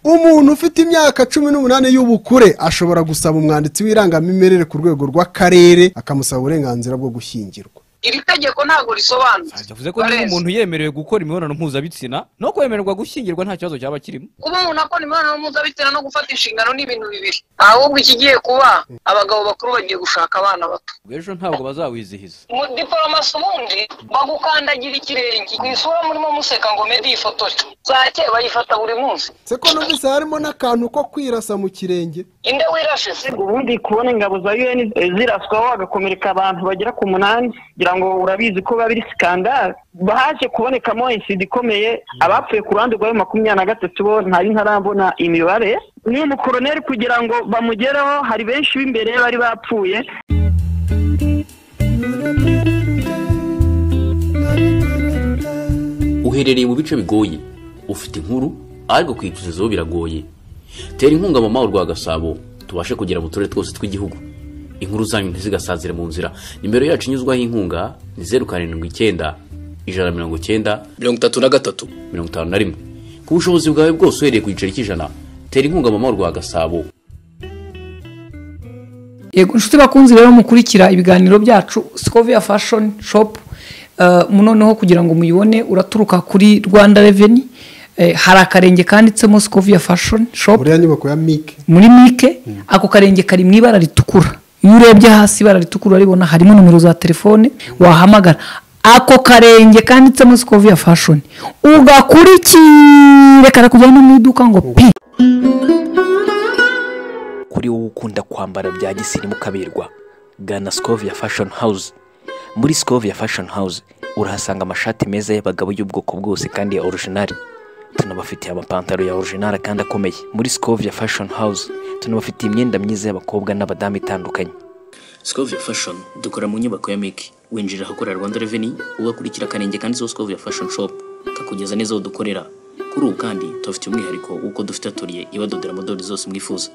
umuntu ufite imyaka cumi n'umunani y'ubukure ashobora gusaba umwanditsi w'irangamimerere ku rwego rw'akarere akamusaba uburenganzira bwo gushyingirwa iri tegeko ntabwo risobanutse bivuze ko niba umuntu yemerewe gukora imibonano mpuzabitsina no kwemererwa gushyingirwa nta kibazo cyaba kirimo kuba umuntu akora imibonano mpuzabitsina no gufata inshingano ni ibintu bibiri ahubwo ikigiye kuba abagabo bakuru bagiye gushaka abana bato ejo ntabwo bazawizihiza umudiporomasi ubundi bagukandagira ikirenge ku isura murimo museka ngo mede yifotore za kera bayifata buri munsi se ko numvise harimo n'akantu ko kwirasa mu kirenge inde wirashe se ubundi kubona ingabo za un ziraswaho hagakomereka abantu bagera ku munani kugira ngo urabizi ko biba biri sikandari haje kubonekamo insida ikomeye abapfuye ku ruhande rwa makumyabiri na gatatu bo ntari ntarabona imibare n'uyu mukoroneri kugira ngo bamugereho hari benshi b'imbere bari bapfuye uherereye mu bice bigoye ufite inkuru ariko kwicuza zo biragoye tera inkunga mama rwa gasabo tubashe kugera mu turere twose tw'igihugu inkuru zanyu ntizigasazire mu nzira nimero yacu inyuzwaho inkunga ni zeru karindwi icyenda ijana na mirongo icyenda mirongo itatu na gatatu mirongo itanu na rimwe ku bushobozi bwawe bwose uhereye ku giceri cy'ijana tera inkunga mama rwa gasabo yego inshuti bakunze rero mukurikira ibiganiro byacu sikoviya fashoni shopu noneho kugira ngo muyibone uraturuka kuri rwanda reveni hari akarenge kanditsemo sikoviya fashoni shopu buriya nyubako ya mike muri mike ako karenge kari mu ibara ritukura iyo urebye hasi ibara ritukura uraribona harimo nimero za telefone wahamagara ako karenge kanditsemo sikoviya fashoni ugakurikire karakujyana mu iduka ngo pi kuri wowe ukunda kwambara bya gisirimu ukaberwa gana sikovia fashoni hawuze muri sikovia fashoni hawuze urahasanga amashati meza y'abagabo y'ubwoko bwose kandi ya orojinari tunabafitiye amapantaro ya orojinari kandi akomeye muri sikovia fashoni hawuze tunabafitiye imyenda myiza y'abakobwa n'abadamu itandukanye sikoviya fashoni dukora mu nyubako ya miki winjira ahakorera rwanda reveni ugakurikira akarenge kanditseho sikoviya fashoni shopu kakugereza neza aho dukorera kuri ubu kandi tubafitiye umwihariko w'uko dufite atoriye ibadodera amadorari zose mwifuza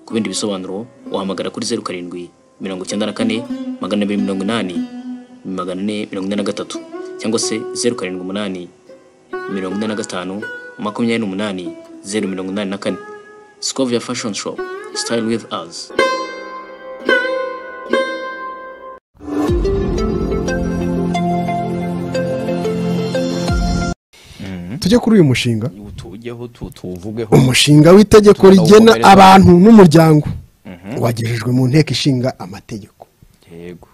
ku bindi bisobanuro wahamagara kuri zeru karindwi mirongo icyenda na kane magana abiri mirongo inani magana ane mirongo ine na gatatu cyangwa se zeru karindwi umunani mirongo ine na gatanu makumyabiri n'umunani zeru mirongo inani na kane sikovia fashoni shopu sitayili wivu azi tujye kuri uyu mushinga tuwujyeho tu- tuwuvugeho umushinga w'itegeko Tugana rigena uwukorere. abantu n'umuryango wagejejwe mu nteko ishinga amategeko yego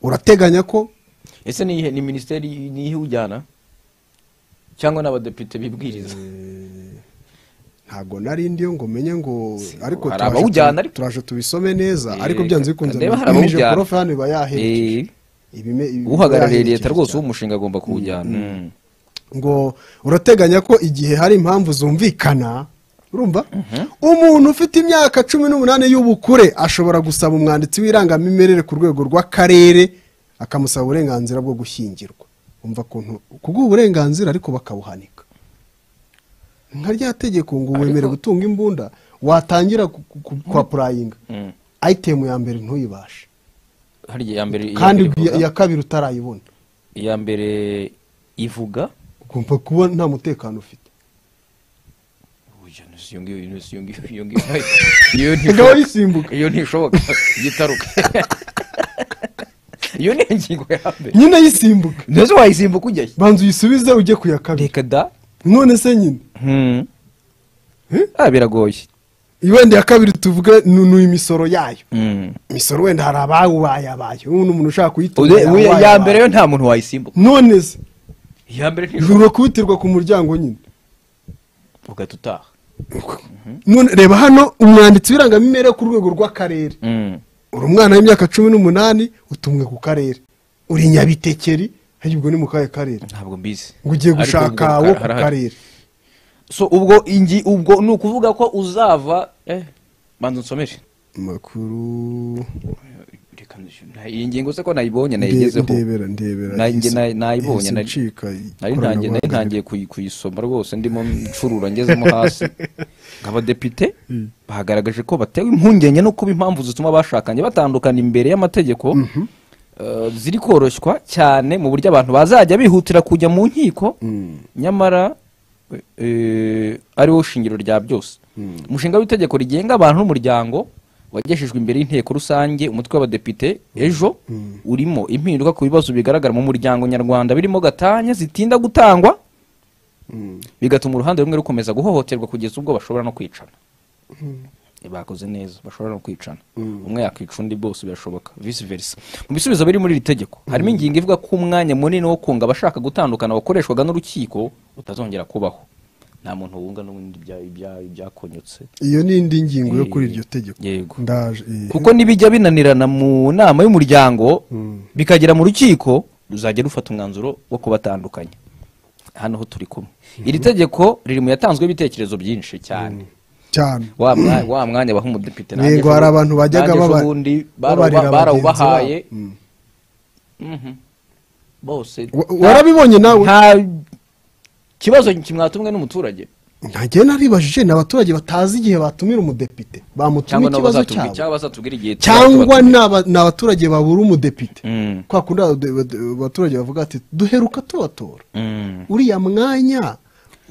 urateganya ko ese ni iyihe- ni minisiteri nihe ujyana cyangwa n'abadepite bibwiriza ntabwo nari ndi yo ngo menye ngo ariko hari turaje abawujyana tu- ariko. turaje tubisome neza Eh, ariko byanze bikunze ndeba hari abamirije abawujyana. porofani bayaherekeje Eh, Ibime- ibi- uhagarariye bayaherekeje leta rwose cyane. w'umushinga agomba kuwujyana Mm. ngo urateganya ko igihe hari impamvu zumvikana urumva umuntu ufite imyaka cumi n'umunani y'ubukure ashobora gusaba umwanditsi w'irangamimerere ku rwego rw'akarere akamusaba uburenganzira bwo gushyingirwa umva ukuntu kubw'ubu burenganzira ariko bakabuhanika nka rya tegeko ngo wemere gutunga imbunda watangira ku- ku- ku- kwa purayinga Mm. ayitemu ya mbere ntuyibashe hari iya mbere iya kandi mbere ivuga- iya kabiri utarayibona iya mbere ivuga ukumva kuba nta mutekano ufite Oya, no si iyo ngiyo no si iyo ngiyo iyo ngiyo iyo Erega ntishoboka wayisimbuka iyo ntishoboka yitaruka iyo ni ingingo ya mbere nyine ayisimbuka ndetse wayisimbuka ujya he? banza uyisubize ujye ku ya kabiri reka da none se nyine Hmm. Eh? ah biragoye wenda iya kabiri tuvuge ni ni imisoro yayo Mm. imisoro wenda hari abawubayabaye ubu ni umuntu ushaka kuyitunga Ude- uya- ya yawubayabaye. mbere yo nta muntu wayisimbuka none se iya mbere ntibura kubitirwa ku muryango nyine ugahita utaha none reba hano umwanditsi w'irangamimerere ku rwego rw'akarere uri umwana w'imyaka cumi n'umunani utumwe ku karere uri nyabitekeri ariko ubwo ni mu kahe karere ntabwo mbizi ngo ugiye Ariko gushaka ubwo wo ku harahari. karere so ubwo ingi ubwo ni ukuvuga ko uzava eh banza unsomere makuru Reka nzi- nta- iyi ngingo se ko nayibonye nayigezeho ndebera ndebera Nanjye isi- nayi- nayibonye, isi nari- ncika nari ntangiye nari ikoranabuhanga ntangiye kuyi- kuyisoma rwose ndimo ncurura ngezemo hasi abadepite bagaragaje ko batewe impungenge no kuba impamvu zituma bashakanye batandukana imbere y'amategeko eh, ziri koroshywa cyane mu buryo abantu bazajya bihutira kujya mu nkiko nyamara eh, ari wo shingiro rya byose umushinga w'itegeko rigenga abantu n'umuryango wagejejwe imbere y'inteko rusange umutwe w'abadepite ejo urimo impinduka ku bibazo bigaragara mu muryango nyarwanda birimo gatanya zitinda gutangwa bigatuma uruhande rumwe rukomeza guhohoterwa kugeza ubwo bashobora no kwicana bakoze neza bashobora no kwicana umwe yakica undi bose birashoboka visi versa mu bisubizo biri muri iri tegeko harimo ingingo ivuga ko umwanya munini wo kunga abashaka gutandukana wakoreshwaga n'urukiko utazongera kubaho nta muntu wunga n'ubundi ibya- ibya- ibyakonyotse iyo ni indi ngingo yo kuri iryo tegeko Yego. ndaje eh. kuko nibijya binanirana mu nama y'umuryango bikagera mu rukiko ruzajya rufata umwanzuro wo kubatandukanya hano ho turi kumwe iri tegeko riri mu yatanzweho ibitekerezo byinshi cyane cyane wa mwa- wa mwanya baha umudepite nanjye Yego, ejo- hari abantu bajyaga nanjye ejo baba- bundi babarira barawuba- bagenzi barawubahaye babo. Mm. Mhm. bose Wa- nta- warabibonye nawe nta kibazo kimwatumwe n'umuturage ntagiye naribajije ni abaturage batazi igihe batumira umudepite bamutumye cyangwa nabo ikibazo bazatubwira- cyangwa cyabo bazatubwira igihe cyangwa tuzatubatumiza. ni aba- ni abaturage babura umudepite Mm. kwa kundi abade- abade- abaturage bavuga ati duheruka tubatora Mm. uriya mwanya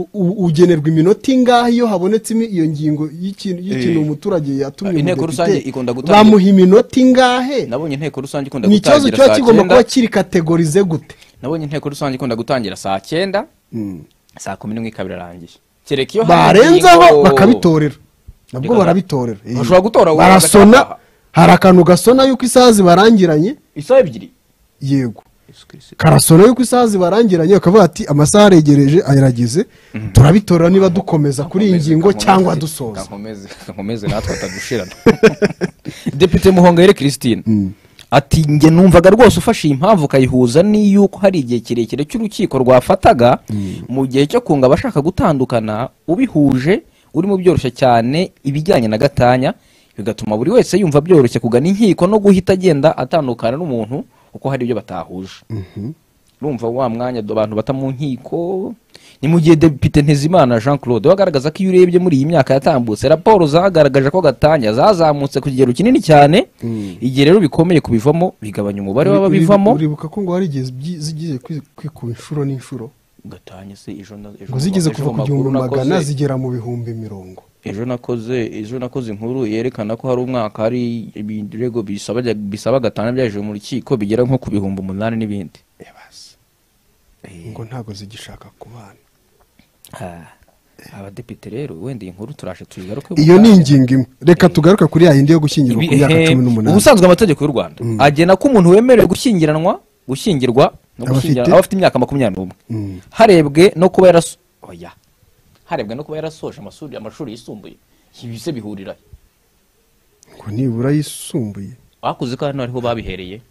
u- u- ugenerwa iminota ingahe iyo habonetse imi- iyo ngingo y'ikintu y'ikintu Eh. umuturage yatumye Inteko rusange ikunda umudepite gutangira- bamuha iminota ingahe nabonye inteko rusange ikunda ni ikibazo gutangira kiba saa kigomba kuba cyenda kiri kategorize gute nabonye inteko rusange ikunda gutangira saa cyenda saa kumi n'imwe ikaba irarangiye kereka iyo hari barenzaho ingingo- bakabitorera nabwo Reka- barabitorera Eh. Bashobora gutora wowe barasona agataha. hari akantu gasona yuko isaha zibarangiranye isaha ebyiri yego karasona yuko isaha zibarangiranye bakavuga ati amasaha aregereje ayarageze turabitorera niba dukomeza kuri iyi ngingo cyangwa dusoza nkomeze natwe atadushirana depite muhongere christine ati njye numvaga rwose ufashe iyi mpamvu ukayihuza n'iy'uko hari igihe kirekire cy'urukiko rwafataga mu gihe cyo kunga abashaka gutandukana ubihuje urimo byoroshye cyane ibijyanye na gatanya bigatuma buri wese yumva byoroshye kugana inkiko no guhita agenda atandukana n'umuntu kuko hari ibyo batahuje urumva wa mwanya do- abantu bata mu nkiko ni mu gihe depite ntezimana jean claude wagaragaza ko iyo urebye muri iyi myaka yatambutse raporo zagaragaje ko gatanya zazamutse ku kigero kinini cyane igihe rero bikomeye kubivamo bigabanya umubare w'ababivamo uribuka ko ngo hari igihe zibyi- zigiye kwi- kwikuba inshuro n'inshuro gatanya se ejo na- ejo ngo zigeze ejo kuva ku amakuru gihumbi nakoze- magana zigera mu bihumbi mirongo ejo nakoze ejo nakoze inkuru yerekana ko hari umwaka hari ibirego bisaba bisaba gatanya byajejwe mu rukiko bigera nko ku bihumbi umunani n'ibindi ngo ntabwo zigishaka kubana Ah, abadepite rero wenda iyi nkuru turaje tuyigaruke iyo ni ingingo imwe reka tugaruke kuri ya yindi yo gushyingirwa ku myaka cumi n'umunani ubusanzwe amategeko y'u rwanda agena ko umuntu wemerewe gushyingiranwa gushyingirwa no Aba gushyingira- afite- aba afite imyaka makumyabiri n'umwe harebwe no kuba yaraso oya harebwe no kuba yarasoje amashuri amashuri yisumbuye ibi se bihurira he? ngo nibura yisumbuye bakuze ko hano ariho babihereye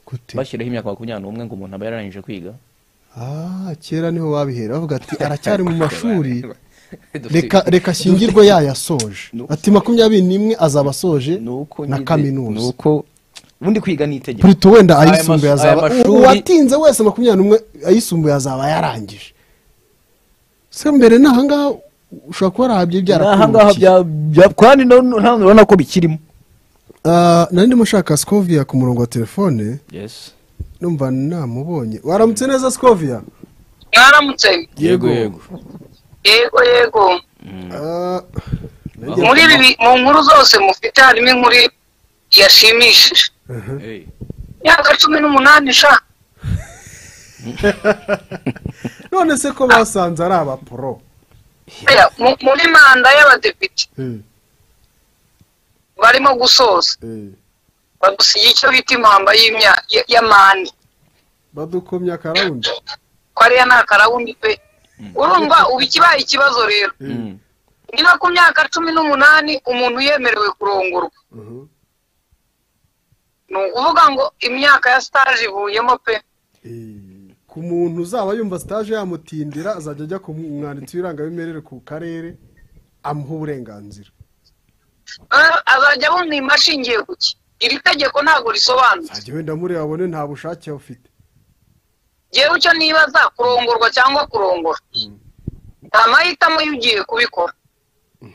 gute bashyiraho imyaka makumyabiri n'umwe ngo umuntu aba yararangije kwiga ah kera niho babihera bavuga ati aracyari mu mashuri reka reka ashyingirwe yayasoje No. ati makumyabiri n'imwe azaba asoje Nuko na nyine- kaminuza nuko ubundi kwiga ni itegeko purito wenda Aya ayisumbuye mas- aya azaba mashuri- uwatinze wese makumyabiri n'umwe ayisumbuye azaba yarangije se mbere ni ahangaha ushobora kuba warahabye ahangaha byarakungukiye bya- bya- kandi none- none urabona ko bikirimo Ah, nari ndimo nshaka sikoviya ku murongo wa telefone yes numva namubonye waramutse neza sikoviya mwaramutse yego yego yego yego Ah, muri ibi mu nkuru zose mufite harimo inkuru yashimishije Hey. imyaka cumi n'umunani sha none se ko basanze ari abaporo Oya, mu- muri manda y'abadepite Eh, barimo gusoza eh, bagusiga icyo bita impamba y'imya- ya- y'amande badukomye akarawundi ko ariya ni akarawundi pe urumva ubu ikibaye ikibazo rero niba ku myaka cumi n'umunani umuntu yemerewe kurongorwa Mhm. ni ukuvuga ngo imyaka ya sitaje ivuyemo pe Eh, ku muntu uzaba yumva sitaje yamutindira azajya ajya ku mwanditsi w'irangamimerere ku karere amuha uburenganzira Eh, azajya abumwima ashingiye ku ki iri tegeko ntabwo risobanutse ajya wenda muri abone nta bushake afite yewe icyo nibaza kurongorwa cyangwa kurongora nta mahitamo y'ugiye kubikora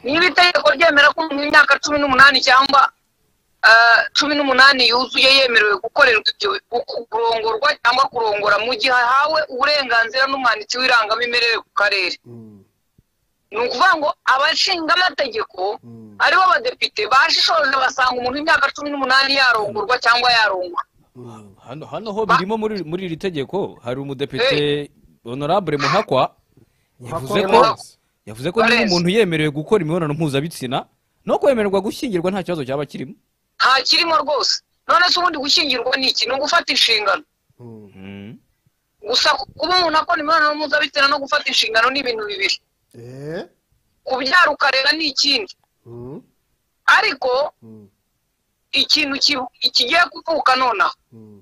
niba itegeko ryemera ko umuntu imyaka cumi n'umunani cyangwa eh, cumi n'umunani yuzuye yemerewe gukorerwa ibyo gu- kurongorwa cyangwa kurongora mu gihe ahawe uburenganzira n'umwanditsi w'irangamimerere ku karere ni ukuvuga ngo abashinga amategeko aribo badepite bashishoje basanga umuntu w'imyaka cumi n'umunani yarongorwa cyangwa yarongwa hano hano ho birimo muri muri iri tegeko hari umudepite honorable muhakwa yavuze ko Muhakwa. yavuze ko niba Valens. umuntu yemerewe gukora imibonano mpuzabitsina no kwemererwa gushyingirwa nta kibazo cyaba kirimo nta kirimo rwose none se ubundi gushyingirwa ni iki ni ugufata inshingano gusa kuba umuntu akora imibonano mpuzabitsina no gufata inshingano ni ibintu bibiri Eh? kubyara ukarera ni ikindi Mm. ariko ikintu ki- ikigiye kuvuka nonaha Mm.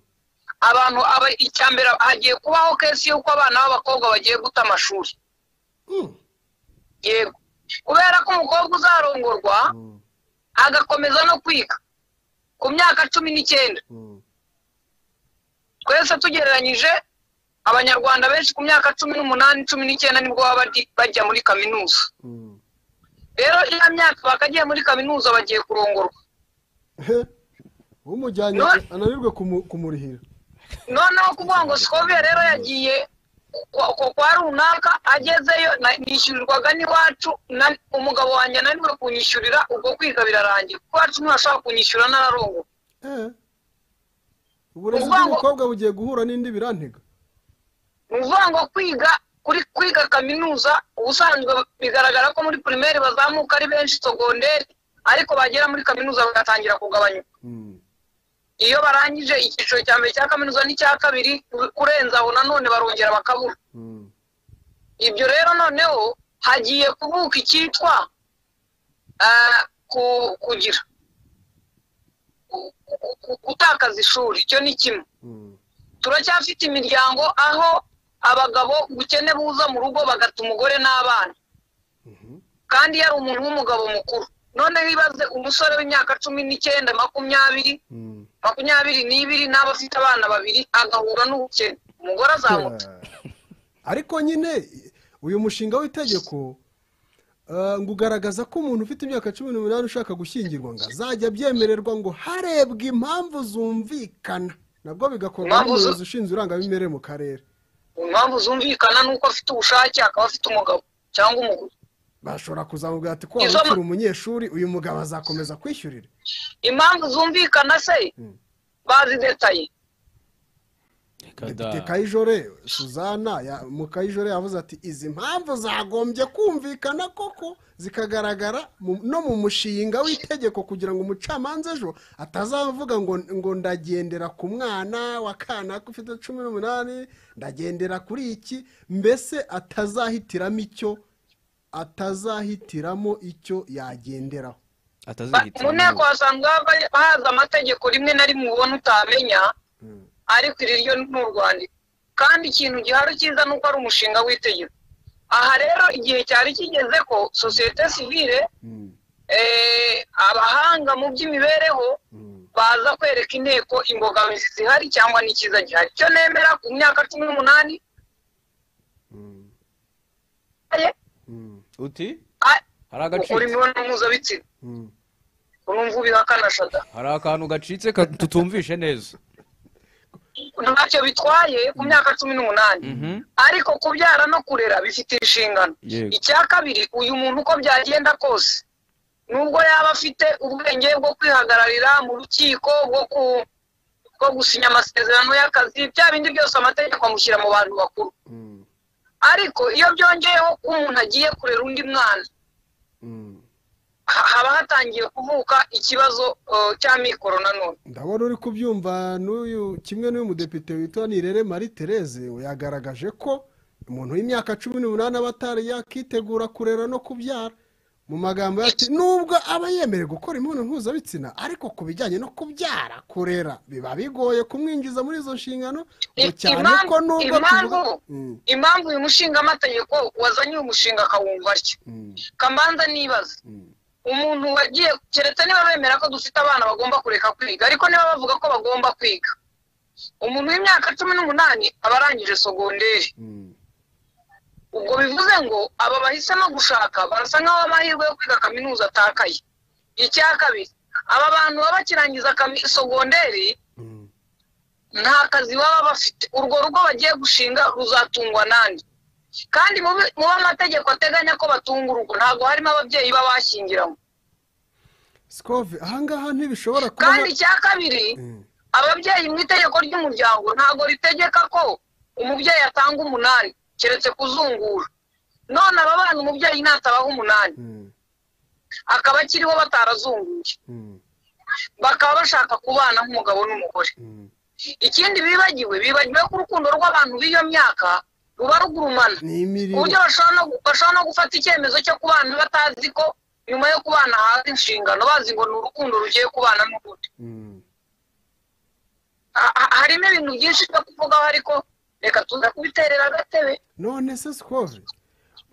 abantu aba icya mbere hagiye kubaho kesi y'uko abana b'abakobwa bagiye guta amashuri Mm. yego kubera ko umukobwa uzarongorwa Mm. agakomeza no kwiga ku myaka cumi n'icyenda Mm. twese tugereranyije abanyarwanda benshi ku myaka cumi n'umunani cumi n'icyenda nibwo baba badi- bajya muri kaminuza Mm. rero iya myaka bakagiye muri kaminuza bagiye kurongorwa He? umujyanye None- ananirwe kumu- kumurihira noneho kuvuga ngo sikovia rero yagiye kwa- kwa- kwa runaka agezeyo na- nishyurirwaga n'iwacu na- umugabo wanjye ananiwe kunyishyurira ubwo kwiga birarangira kuko iwacu ntibashobora kunyishyura n'ararongo Eh. uburezi Uvuga ngo- bw'umukobwa bugiye guhura n'indi birantega ni ukuvuga ngo kwiga kuri kwiga kaminuza ubusanzwe bigaragara ko muri pirimeri bazamuka ari benshi sogonderi ariko bagera muri kaminuza bagatangira kugabanyuka Mm. iyo barangije icyiciro cya mbere cya kaminuza n'icya kabiri kurenza aho nanone barongera bakabura Mm. ibyo rero noneho hagiye kubuka icyitwa ah, ku- kugira ku- ku- ku- gutakaza ishuri icyo ni kimwe Mm. turacyafite imiryango aho abagabo ubukene buza mu rugo bagata umugore n'abana kandi yari umuntu w'umugabo mukuru noneho ibaze umusore w'imyaka cumi n'icyenda makumyabiri Mm. makumyabiri n'ibiri n'aba afite abana babiri agahura n'ubukene umugore azamuta ariko nyine uyu mushinga w'itegeko eh, ngo ugaragaza ko umuntu ufite imyaka cumi n'umunani ushaka gushyingirwa ngo azajya abyemererwa ngo harebwe impamvu zumvikana nabwo bigakorwa Impamvu zu- n'umuyobozi ushinzwe irangamimerere mu karere impamvu zumvikana ni uko afite ubushake akaba afite umugabo cyangwa umugore bashobora kuzamubwira ati ko waba Izo ma- ukiri umunyeshuri uyu mugabo azakomeza kwishyurira impamvu zumvikana se bazidetaye depite kayijore suzana ya- mukayijore yavuze ati izi mpamvu zagombye kumvikana koko zikagaragara mu- no mu mushinga w'itegeko kugira ngo umucamanza ejo atazavuga ngo ngo ndagendera ku mwana wa kanaka ufite cumi n'umunani ndagendera kuri iki mbese atazahitiramo icyo atazahitiramo icyo yagenderaho atazihita mu nteko hasanzwe hava- haza amategeko rimwe na rimwe ubona utamenya ariko iri ryo ni urwandiko kandi ikintu gihari cyiza ni uko ari umushinga w'itegeko aha rero igihe cyari kigeze ko sosiyete sivire eh, abahanga mu by'imibereho baza kwereka inteko imbogamizi zihari cyangwa n'ikiza gihari icyo nemera ku myaka cumi n'umunani uti a- hari ukora agaciro imibonano mpuzabitsina urumva ubihakana shada hari akantu gacitse ka- tutumvishe neza ntacyo bitwaye ku myaka cumi n'umunani ariko kubyara no kurera bifite inshingano Yego. icya kabiri uyu muntu uko byagenda kose nubwo yaba afite ubwenge bwo kwihagararira mu rukiko bwo ku bwo gusinya amasezerano y'akazi bya bindi byose amategeko amushyira mu bantu bakuru ariko iyo byongeyeho ko umuntu agiye kurera undi mwana ha- haba hatangiye kuvuka ikibazo eh, cy'amikoro nanone ndabona uri kubyumva n'uyu kimwe n'uyu mudepite witwa nirere marie therese yagaragaje ko umuntu w'imyaka cumi n'umunani aba atari yakitegura kurera no kubyara mu magambo ye ati nubwo aba yemerewe gukora imibonano mpuzabitsina ariko ku bijyanye no kubyara kurera biba bigoye kumwinjiza muri izo nshingano ngo cyane Impamvu- ko nubwo impamvu tuvuga- Mm, impamvu uyu mushingamategeko wazanye uyu mushinga akawumva atya mm, kamanza nibaza mm, umuntu wagiye keretse niba bemera ko dufite abana bagomba kureka kwiga ariko niba bavuga ko bagomba kwiga umuntu w'imyaka cumi n'umunani aba arangije sogonderi mm, ubwo bivuze ngo aba bahisemo gushaka barasa nk'aho amahirwe yo kwiga kaminuza atakaye icya kabiri aba bantu baba bakirangiza kami- sogonderi mm, nta kazi baba bafite urwo rugo bagiye gushinga ruzatungwa n'andi kandi mu b'amategeko ateganya ko batunga urugo ntabwo harimo ababyeyi b'abashyingiranywe sikove ahangaha ntibishobora kuba kandi icya kabiri ababyeyi mu itegeko ry'umuryango ntabwo ritegeka ko umubyeyi atanga umunani keretse kuzungura none aba bana umubyeyi ntatabaha umunani Mm, akaba akiriho batarazunguye mm, bakaba bashaka kubana nk'umugabo n'umugore mm. ikindi bibagiwe bibagiwe ko urukundo rw'abantu b'iyo myaka ruba rugurumana ni ku imirire buryo bashobora no gu- bashobora no gufata icyemezo cyo kubana batazi ko nyuma yo kubana haza inshingano bazi ngo ni urukundo rugiye kubana n'ubundi Mm, Ha- ha- harimo ibintu byinshi byo kuvugaho ariko reka tuza kubiterera agatebe none se sikove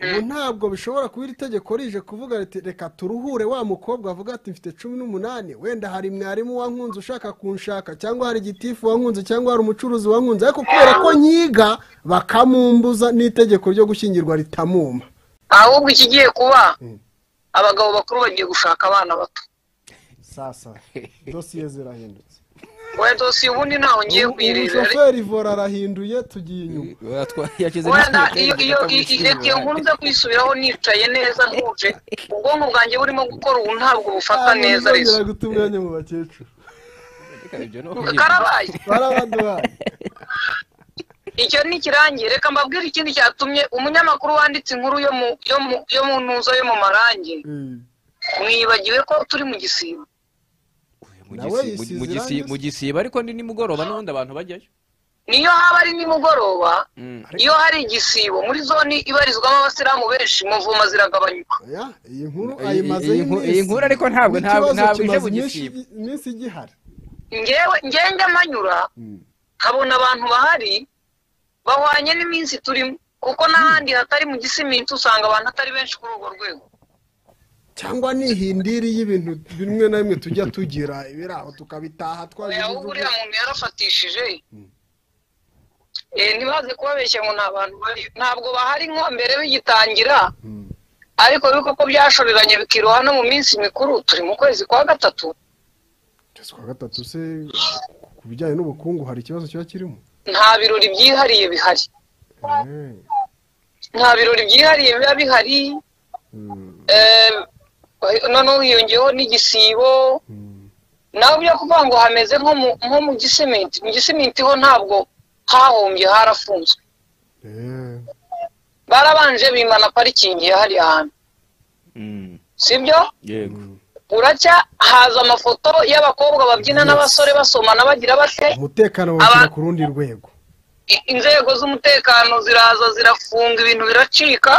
ubu ntabwo bishobora kuba iri tegeko rije kuvuga riti reka turuhure wa mukobwa avuga ati mfite cumi n'umunani wenda hari mwarimu wankunze ushaka kunshaka cyangwa hari gitifu wankunze cyangwa hari umucuruzi wankunze ariko kubera ko nyiga bakamumbuza n'itegeko ryo gushyingirwa ritamuma ahubwo ikigiye kuba abagabo bakuru bagiye gushaka abana bato sasa dosiye zirahindutse we dosiye ubundi ntaho ngiye kuyirebera umushoferi vora arahinduye tugiye inyuma yashyize wenda iyo iyo i- i- iyo nkuru nza kwisubiraho nicaye neza ntuje ubwonko bwanjye burimo gukora ubu ntabwo bufata neza rezo guta umwanya mu bakecuru karabaye barabaduhaye icyo ni ikirangiye reka mbabwire ikindi cyatumye umunyamakuru wanditse inkuru yo mu yo mu yo mu ntuzo yo mu marangi mwibagiwe ko turi mu gisibo nawe yisize irangi se? mu gisiba ariko ni nimugoroba n'ubundi abantu bajyayo niyo haba ari nimugoroba Mm. iyo hari igisibo muri zone ibarizwamo abasilamu benshi muvuma ziragabanyuka oya iyi nkuru Iyi- ayimazeho iyi nkuru- iminsi iyi nkuru ariko ntabwo- ntabwo- n'ikibazo ntabwo ije kimaze mu iminsi- gisibo. iminsi igihari ngewe ngende amanyura nkabona abantu bahari bahwanye n'iminsi turimo kuko n'ahandi hatari mu gisiminsi usanga abantu atari benshi kuri urwo rwego cyangwa ni ihindiri y'ibintu bimwe na bimwe tujya tugira ibiri aho tukabitaha twaje oya ahubwo ibivugo. uriya muntu yarafatishije Eh, ntibaze kubabeshya ngo nta bantu bari ntabwo bahari nko mbere bigitangira Mm. ariko ariko ko byashoreranye bikiroha no mu minsi mikuru turi mu kwezi kwa gatatu Ukwezi kwa gatatu se ku bijyanye n'ubukungu hari ikibazo kiba kirimo nta birori byihariye bihari Eh, nta birori byihariye biba bihari mm, Eh, noneho hiyongeyeho n'igisibo mm. nawe byo kuvuga ngo hameze nko mu nko mu gisimenti mu gisimenti ho ntabwo hahombye harafunzwe Eh, barabanje bimana parikingi ya hariya hantu sibyo yego buracya haza amafoto y'abakobwa babyina n'abasore basomana bagira bate umutekano washyira Aba- ku rundi rwego i- inzego z'umutekano ziraza zirafunga ibintu biracika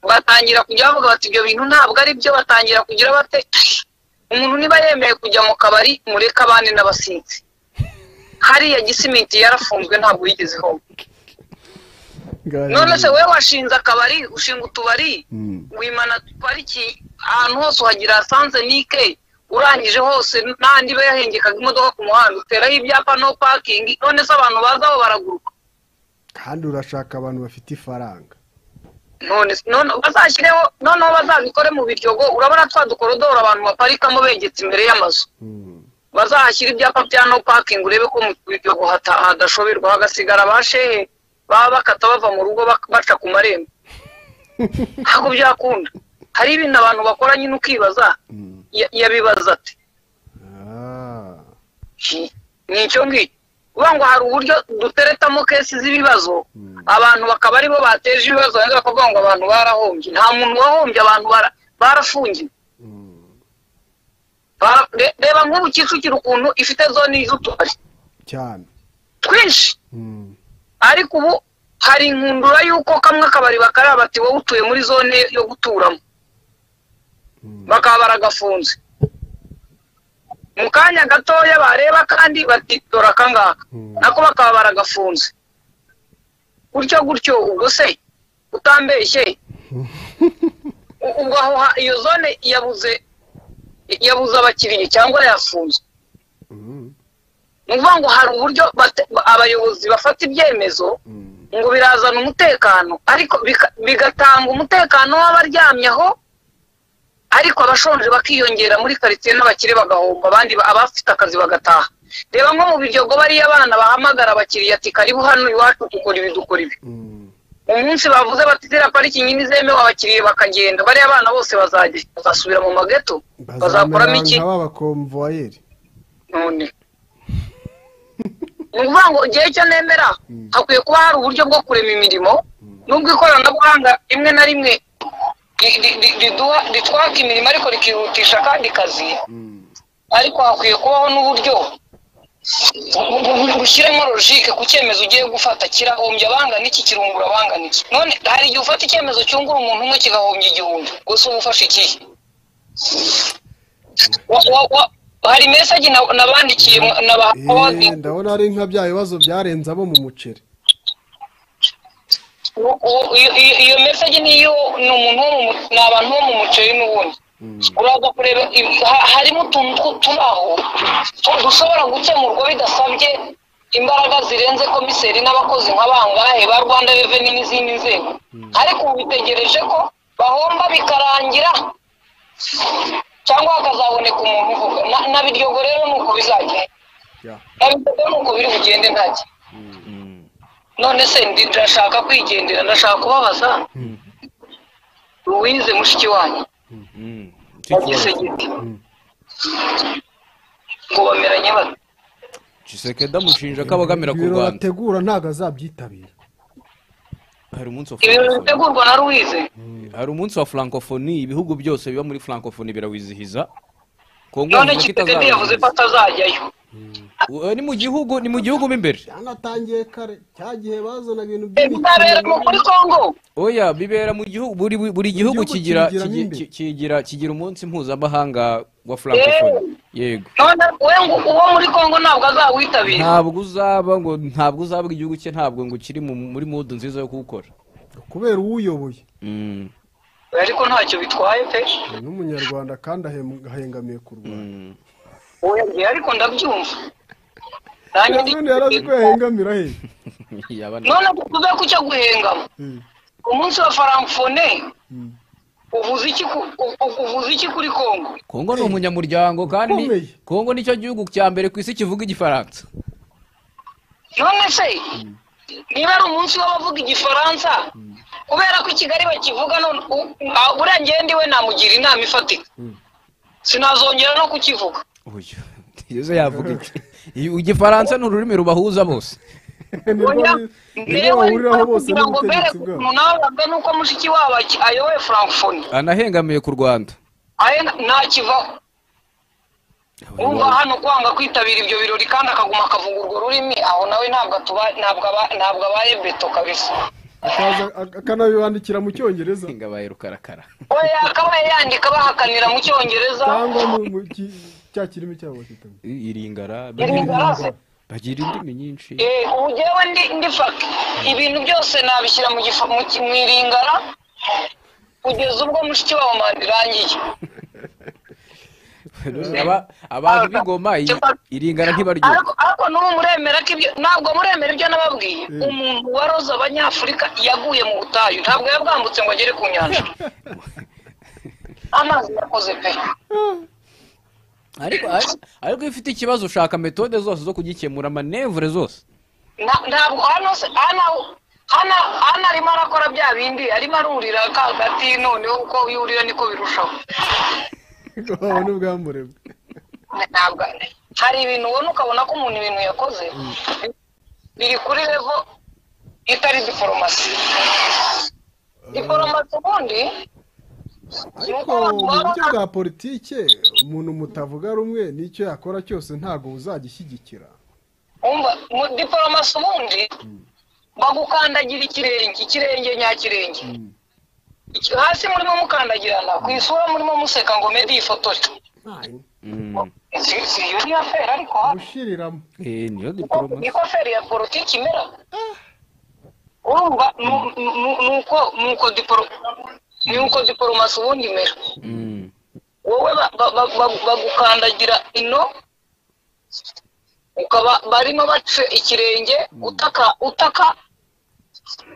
batangira kujya bavuga bati ibyo bintu ntabwo ari byo batangira kugira bate umuntu niba yemeye kujya mu kabari mureke abandi n'abasinzi hariya gisimenti yarafunzwe ntabwo yigeze ihomba none se wowe washinze akabari ushinga utubari Mm. wimana pariki ahantu hose uhagira sanze nike urangije hose n'andi iba yahengekaga imodoka ku muhanda uteraho ibyapa no pakingi none se abantu baza aho baraguruka kandi urashaka abantu bafite ifaranga none se- none bazashyireho noneho bazabikore mu biryogo urabona twa dukorodoro abantu baparikamo begetse imbere y'amazu Mm. bazahashyira ibyapa bya no pakingi urebe ko mu biryogo hata- hadashoberwa hagasigara abashehe baba bakata bava mu rugo bak- baca ku marembo ntabwo byakunda hari ibintu abantu bakora nyine ukibaza ya- yabibaza ati Ah. ni icyo ngicyo uvuga ngo hari uburyo duteretamo kesi z'ibibazo abantu bakaba aribo bateje ibibazo wenda bakavuga ngo abantu barahombye nta muntu wahombye abantu bara- barafungiwe Bara- re- reba nk'ubu kicukiro ukuntu ifite zone z'utubari cyane twinshi Mm. ariko ubu hari inkundura y'uko kamwe akabari bakaraba bati wowe utuye muri zone yo guturamo bakaba baragafunze mu kanya gatoya bareba kandi bati dore akangaka Mm. nako bakaba baragafunze gutyo gutyo ubwo se utambeshye u- ubwo aho ha- iyo zone yabuze yabuze abakiriya cyangwa yafunzwe Mm. ni ukuvuga ngo hari uburyo bate- abayobozi bafata ibyemezo Mm. ngo birazana umutekano ariko bika- bigatanga umutekano w'abaryamye aho ariko abashonje bakiyongera muri karitsiye n'abakire bagahomba abandi ba- abafite akazi bagataha reba nko mu biryogo bariya abana bahamagara abakiriya ati karibu hano iwacu dukora ibi dukora ibi Mm. umunsi bavuze bati ziriya parikingi ni zemewe abakiriya bakagenda bariya bana bose bazajya bazasubira mu mageto bazakoramo iki nka b'abakomvuwayeri none ni ukuvuga ngo igihe cyo nemera hakwiye kuba hari uburyo bwo kurema imirimo nubwo ikoranabuhanga rimwe na rimwe ri- ri- ri- riduha- ritwaka imirimo ariko rikihutisha akandi kazi ariko hakwiye kubaho n'uburyo bu- bu- bu- bushyiramo logike ku cyemezo ugiye gufata kirahombya abangana iki kirungura abangana iki none hari igihe ufata icyemezo cyungura umuntu umwe kigahombya igihumbi gusa uba ufashe ikihe Wa- wa- wa- hari mesaje na- nabandikiye mwa- Eh, nabaha ndabona ari nka bya bibazo byarenze abo mu muceri Uwo- uwo- iyo- iyo iyo mesaje niyo ni umuntu wo mu mu- ni abantu bo mu muceri n'ubundi uraza kureba ibi- ha- harimo utuntu tw- turi aho tu- dushobora gukemurwa bidasabye imbaraga zirenze komiseri n'abakozi nka bangahe ba rwanda reveni n'izindi nzego ariko ubu bitegereje ko bahomba bikarangira cyangwa hakazaboneka umuntu uvuga Na- na biryogo rero ni uko bizagenda Yeah. na biryogo ni uko biri bugende ntacyo none se ndi- ndashaka kwigendera ndashaka kubabaza ruwize mushiki wanyu wagize giti ngo bameranye bate giseke ndamushinja ko abagamira ku ibiro rwanda bategura ntabwo azabyitabira hari umunsi wa ibintu francophonie. bitegurwa na ruwize hari umunsi wa francophonie ibihugu byose biba muri francophonie birawizihiza kongo none yavuze ko kitegede yavuze ko itazawizihiza atazajyayo Ubu, eh, ni mu gihugu ni mu gihugu mo imbere byanatangiye kare cya gihe bazanaga ibintu bizabera mu kuri kongo oya bibera mu gihugu buri buri gihugu gihugu kigira kigira kigi- n'imbere. ki- kigira kigira umunsi mpuzamahanga wa francophonie yego none we ngo uwo muri kongo ntabwo azawitabira ntabwo uzaba ngo ntabwo uzaba igihugu cye ntabwo ngo kiri mu- muri mudu nziza yo kuwukora kubera uwuyoboye Mm, ariko ntacyo bitwaye pe ni n'umunyarwanda kandi ahem- ahengamiye ku rwanda mm. oya ariko ndabyumva nanjye ndi- none yarazi ko yahengamira he Yaba ni- none tuve ku cyo guhengama umunsi wa faramfone uvuze iki ku- u- u- uvuze iki kuri kongo kongo ni umunyamuryango kandi Ukomeye. kongo nicyo gihugu cya mbere ku isi kivuga igifaransa none se niba ari umunsi w'abavuga igifaransa kubera ko i kigali bakivuga none u- a- buriya njyewe ndiwe namugira inama ifatika sinazongera no kukivuga uyu ntizo yavuga iki Iyo- igifaransa ni ururimi rubahuza bose nirwo Oya, nirwo njyewe bahuriraho ndikora bose kugira ngo mbere n'ubutegetsi ku bwabo umuntu abaga nuko mushiki wabo aki- ayoboye francophonie anahengamiye ku rwanda aye ntakivaho umva hano kwanga kwitabira ibyo birori kandi akaguma akavuga urwo rurimi aho nawe ntabwo atuba- ntabwo aba- ntabwo abaye beto kabisa akaza ak- akanabibandikira mu cyongereza ngabaye rukarakara we yakabaye yandika bahakanira mu cyongereza cyangwa mu- mu ki- cya kirimi cyabo bakitamo I- iringara Iringarase. bagira indimi nyinshi Eh, ubu njyewe ndi ndi faka ibintu byose nabishyira mu gifa mu ki- mu iringara kugeza ubwo mushiki wabo manda irangiye Aba- abantu b'ingoma i- iringara ntibaryoha ariko ariko n'ubu muremera ko ibyo ntabwo muremera ibyo nababwiye umuntu waroze abanyafurika yaguye mu butayu ntabwo yabwambutse ngo agere ku nyanja amazi yakoze pe ariko ariko- ariko iyo ufite ikibazo ushaka metode zose zo kugikemura amanevure zose Na- ntabwo hano se hano hano hano arimo arakora bya bindi arimo arurira ka hagati noneho uko yurira niko birushaho babona ubwamburebwe ntabwo hari ibintu ubona ukabona ko umuntu ibintu yakoze biri kuri revo itari diforomasi diforomasi ubundi ariko mu buryo bwa politike umuntu mutavuga rumwe n'icyo yakora cyose ntabwo uzagishyigikira umva mu- diforomasi ubundi bagukandagira ikirenge ikirenge nyakirenge Iki- hasi murimo mukandagirana ku isura murimo museka ngo mede iyi foto si si iyo niyo feri ariko hano gushiriramo Eh, niyo diporoma niko feri ya politiki imera urumva nu- nu- nuko nuko diporo nuko diporomasi ubundi imera Mm. wowe ba- ba- ba- ba- bagukandagira ino ukaba barimo baca ikirenge utaka utaka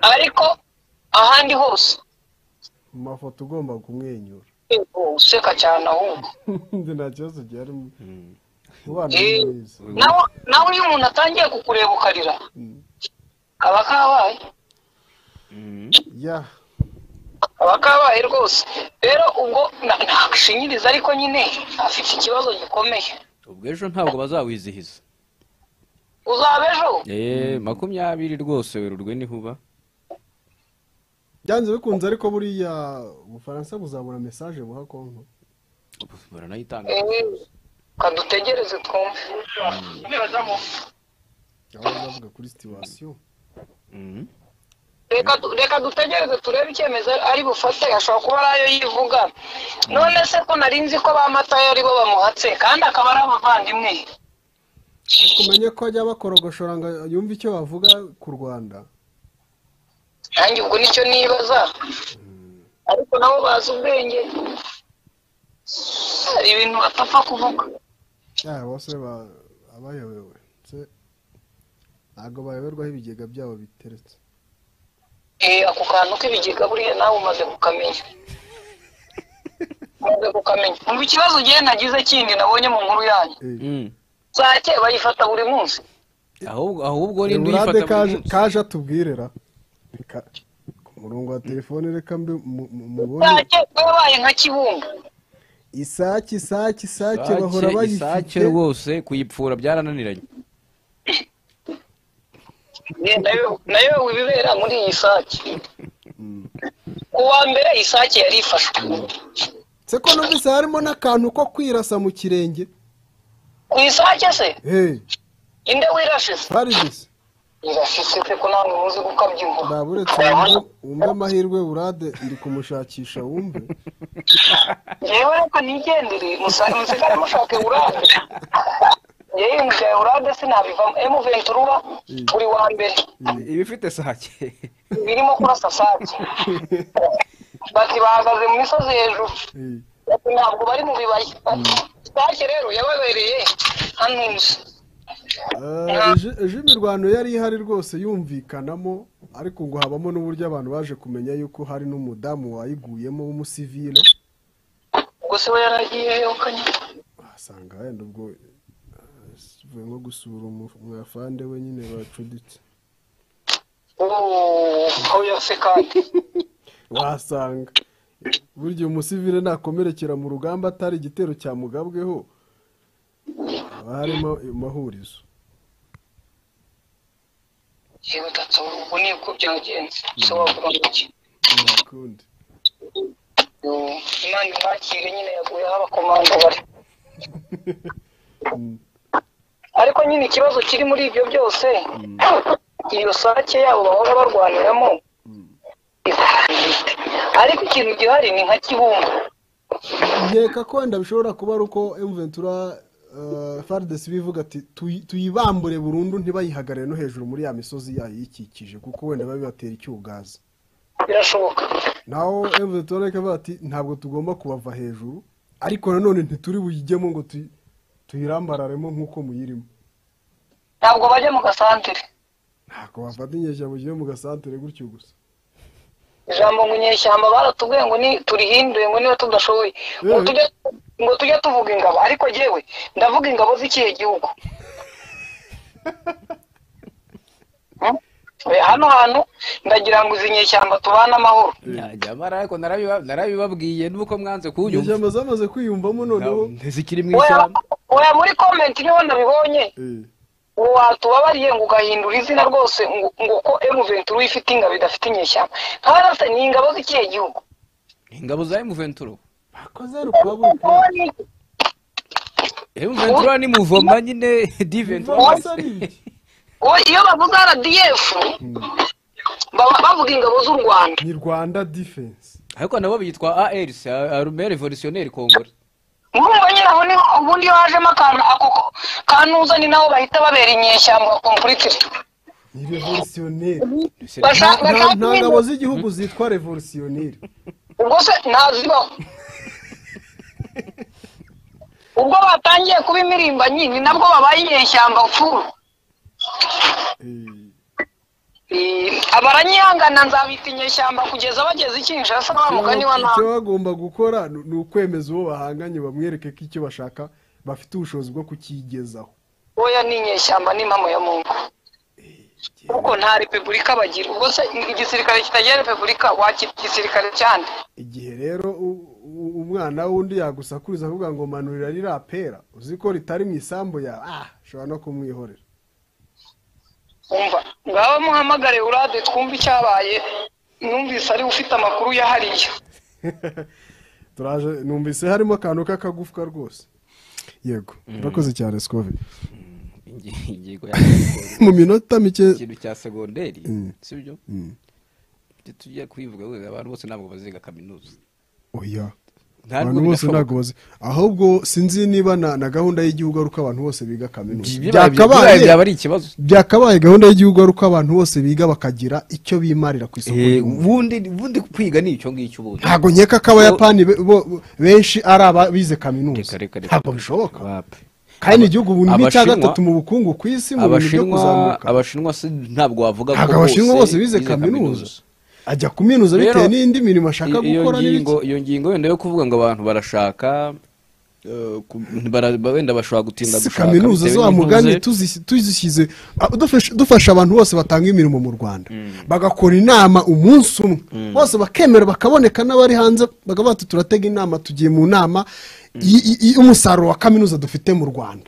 ariko ahandi hose mu mafoto ugomba kumwenyura Yego, useka cyane ahubwo Njye nta kibazo gihari umwana Eh. ni mwiza nawe nawe iyo umuntu atangiye kukureba ukarira kaba kabaye ya abakabaye rwose rero ubwo nta- ntagushingiriza ariko nyine afite ikibazo gikomeye ubwo ejo ntabwo bazawizihiza uzaba ejo eee makumyabiri rwose werurwe ntihuba byanze bikunze ariko buriya ubufaransa buzabura mesaje buha konko baranayitanga Eh, kadutegereze twumve aho bavuga kuri situwasiyo Mhm. reka du- reka dutegereze turebe icyemezo ari bufate ashobora kuba ari ayo yivuga none se ko nari nzi ko ba matayo ari bo bamuhatse kandi akaba ari abavandimwe umenye ko ajya bakorogoshora ngo yumve icyo bavuga ku rwanda nanjye ubwo nicyo nibaza ariko nabo bazi ubwenge hari ibintu batapfa kuvuga ya bose ba- abayobewe se ntabwo bayoberwaho ibigega byabo biteretse Eh, ako kantu k'ibigega buriya nawe umaze kukamenya umaze kukamenya umva ikibazo ugiye nagize kindi nabonye mu nkuru yanyu Mhm. sake bayifata buri munsi ahubwo ahubwo Reba urinde urande uyifata buri kaje- munsi kaje atubwirera Reka- ku murongo wa telefone reka mbi- mu- mu- mubone sake yabaye nka kibumba isake isake isake bahora Isake- isake bayifite rwose kuyipfura byarananiranye Eh, nayo- nayo ibibera muri iyi sake ku wa mbere isake yari ifashwe se ko numvise harimo n'akantu ko kwirasa mu kirenge ku isake se hehe inde wirashe se hari gusa irashitse pe ko ntabwo muzi gukabya inkuru ntabwo uretse wumve- wumve amahirwe burade ndi kumushakisha wumve yewe reka nigendere musa- musigare mushaka eurade yewe mushaka eurade sinabivamo emu venturura uri wa mbere iba ifite sake birimo kurasa sake bati bahagaze mu misozi hejuru Eh, bati ntabwo bari mu bibaya bati sake rero yababereye hano nzu ah, ejo- ejo imirwano yari ihari rwose yumvikanamo ariko ngo habamo n'uburyo abantu baje kumenya yuko hari n'umudamu wayiguyemo w'umusivile ubwo se we yaragiye yokanye asanga wenda ubwo ah, sivuye nko gusura umu- umwafande we nyine bacuditse oya se kandi wasanga burya umusivile nakomerekera mu rugamba atari igitero cya mugabweho haba harimo amahurizo yewe gatso ubwo ni uko byagenze se wavuga iki nakundi Yo, imana imwakire nyine yaguyeho abakomando bari ariko nyine ikibazo kiri muri ibyo byose iyo sake yabo bahora barwaniramo ariko ikintu gihari ni nka kibumba nkeka ko wenda bishobora kuba ari uko emuventura faridesi bivuga ati "Tuyi- tuyibambure burundu ntibayihagarare no hejuru muri ya misozi yayo iyikikije kuko wenda biba bibatera icyugazi birashoboka naho emuventura ikavuga ati ntabwo tugomba kubava hejuru ariko nanone ntituri buyijyemo ngo tuyi- tuyirambararemo nk'uko muyirimo ntabwo bajya mu gasantere ntabwo bafata inyeshyamba ugiye mu gasantere gutyo gusa ijambo ngo inyeshyamba baratubwiye ngo ni turihinduye ngo niba tudashoboye ngo Eh. tujye ngo tujye tuvuga ingabo ariko jyewe ndavuga ingabo z'ikihe gihugu Hmm? Eh, hano hantu ndagira ngo izi nyeshyamba tubane amahoro nyamara ariko narabiba- narabibabwiye nuko mwanze kunyumva inyeshyamba zamaze kwiyumvamo noneho ntizikiri mu Oya, ishyamba oya muri komenti niho nabibonye Eh, uwo watubabariye ngo ugahindura izina rwose ngo ngo ko emuventuri uyifite ingabo idafite inyeshyamba nk'abana se ni ingabo z'ikihe gihugu ingabo za emuventuro bakoze rukabura Wowe ni- emuventuro ni muvoma nyine diventuro wowe iyo bavuze rdf baba bavuga ingabo z'u rwanda ni rwanda defense ariko nabo bitwa ars arume revolutionneri kongore murumva nyine aho niho ubundi iyo hajemo akantu ako ko- kantuza ni naho bahita babera inyeshyamba kompurikire ni revolutionneri bashaka nta bashaka nta ngabo ibintu- z'igihugu zitwa revolutionneri ubwo se ntazibaho ubwo batangiye kuba imirimbanyi ni nabwo babaye inyeshyamba pfuru Eh, Eh, abaranyihangana nzabita inyeshyamba kugeza bageze i kinshasa wa mugani wa icyo nawe bagomba gukora ni- ni ukwemeza uwo bahanganye bamwereke ko icyo bashaka bafite ubushobozi bwo kukigezaho oya ni inyeshyamba ni impamo ya mungu kuko nta repubulika bagira ubwo se igisirikare kitagira repubulika wakita igisirikare cyane igihe rero u- u- umwana w'undi yagusakuriza avuga ngo manurira ririya pera uzi ko ritari mu isambu yawe ah ushobora no kumwihorera umva ngaba muhamagare urade twumve icyabaye numvise ari we ufite amakuru ya hariya turaje numvise harimo akantu k'akagufwa rwose yego urakoze cyane sikovi ingingo ya mu minota mike ikintu cya segonderi sibyo tujya tujya kubivuga we, abantu bose ntabwo baziga kaminuza oya Ntabwo abantu bose binashoboka. ntabwo bazi ahubwo sinzi niba na na gahunda y'igihugu ari uko abantu bose biga kaminuza Bibaye- Byakabaye- bibaye byaba ari ikibazo byakabaye gahunda y'igihugu ari uko abantu bose biga bakagira icyo bimarira ku isoko Eh, ry'umurimo. ubundi ubundi kwiga ni icyo ngicyo ubundi ntabwo nkeka ko abayapani be- bo- benshi ari ababize kaminuza Reka, reka, reka. ntabwo bishoboka Wapi. kandi igihugu ubu ni cya Abashinwa- gatatu mu bukungu ku isi mu bintu byo abashinwa kuzamuka abashinwa si ntabwo wavuga ntabwo abashinwa bose bize kaminuza ajya kuminuza bitewe Rero, n'indi mirimo ashaka i- iyo gukora n'ibiki ngingo iyo ngingo wenda yo kuvuga ngo abantu barashaka eh, ku- bara- wenda bashobora gutinda si gushaka kaminuza bitewe zo wa mugani n'intuze. tuzi- tuzishyize a- dufasha- dufasha abantu bose batanga imirimo mu rwanda bagakora inama umunsi umwe bose bakemera bakaboneka n'abari hanze bakaba bati turatega inama tugiye mu nama y'umusaruro wa kaminuza dufite mu rwanda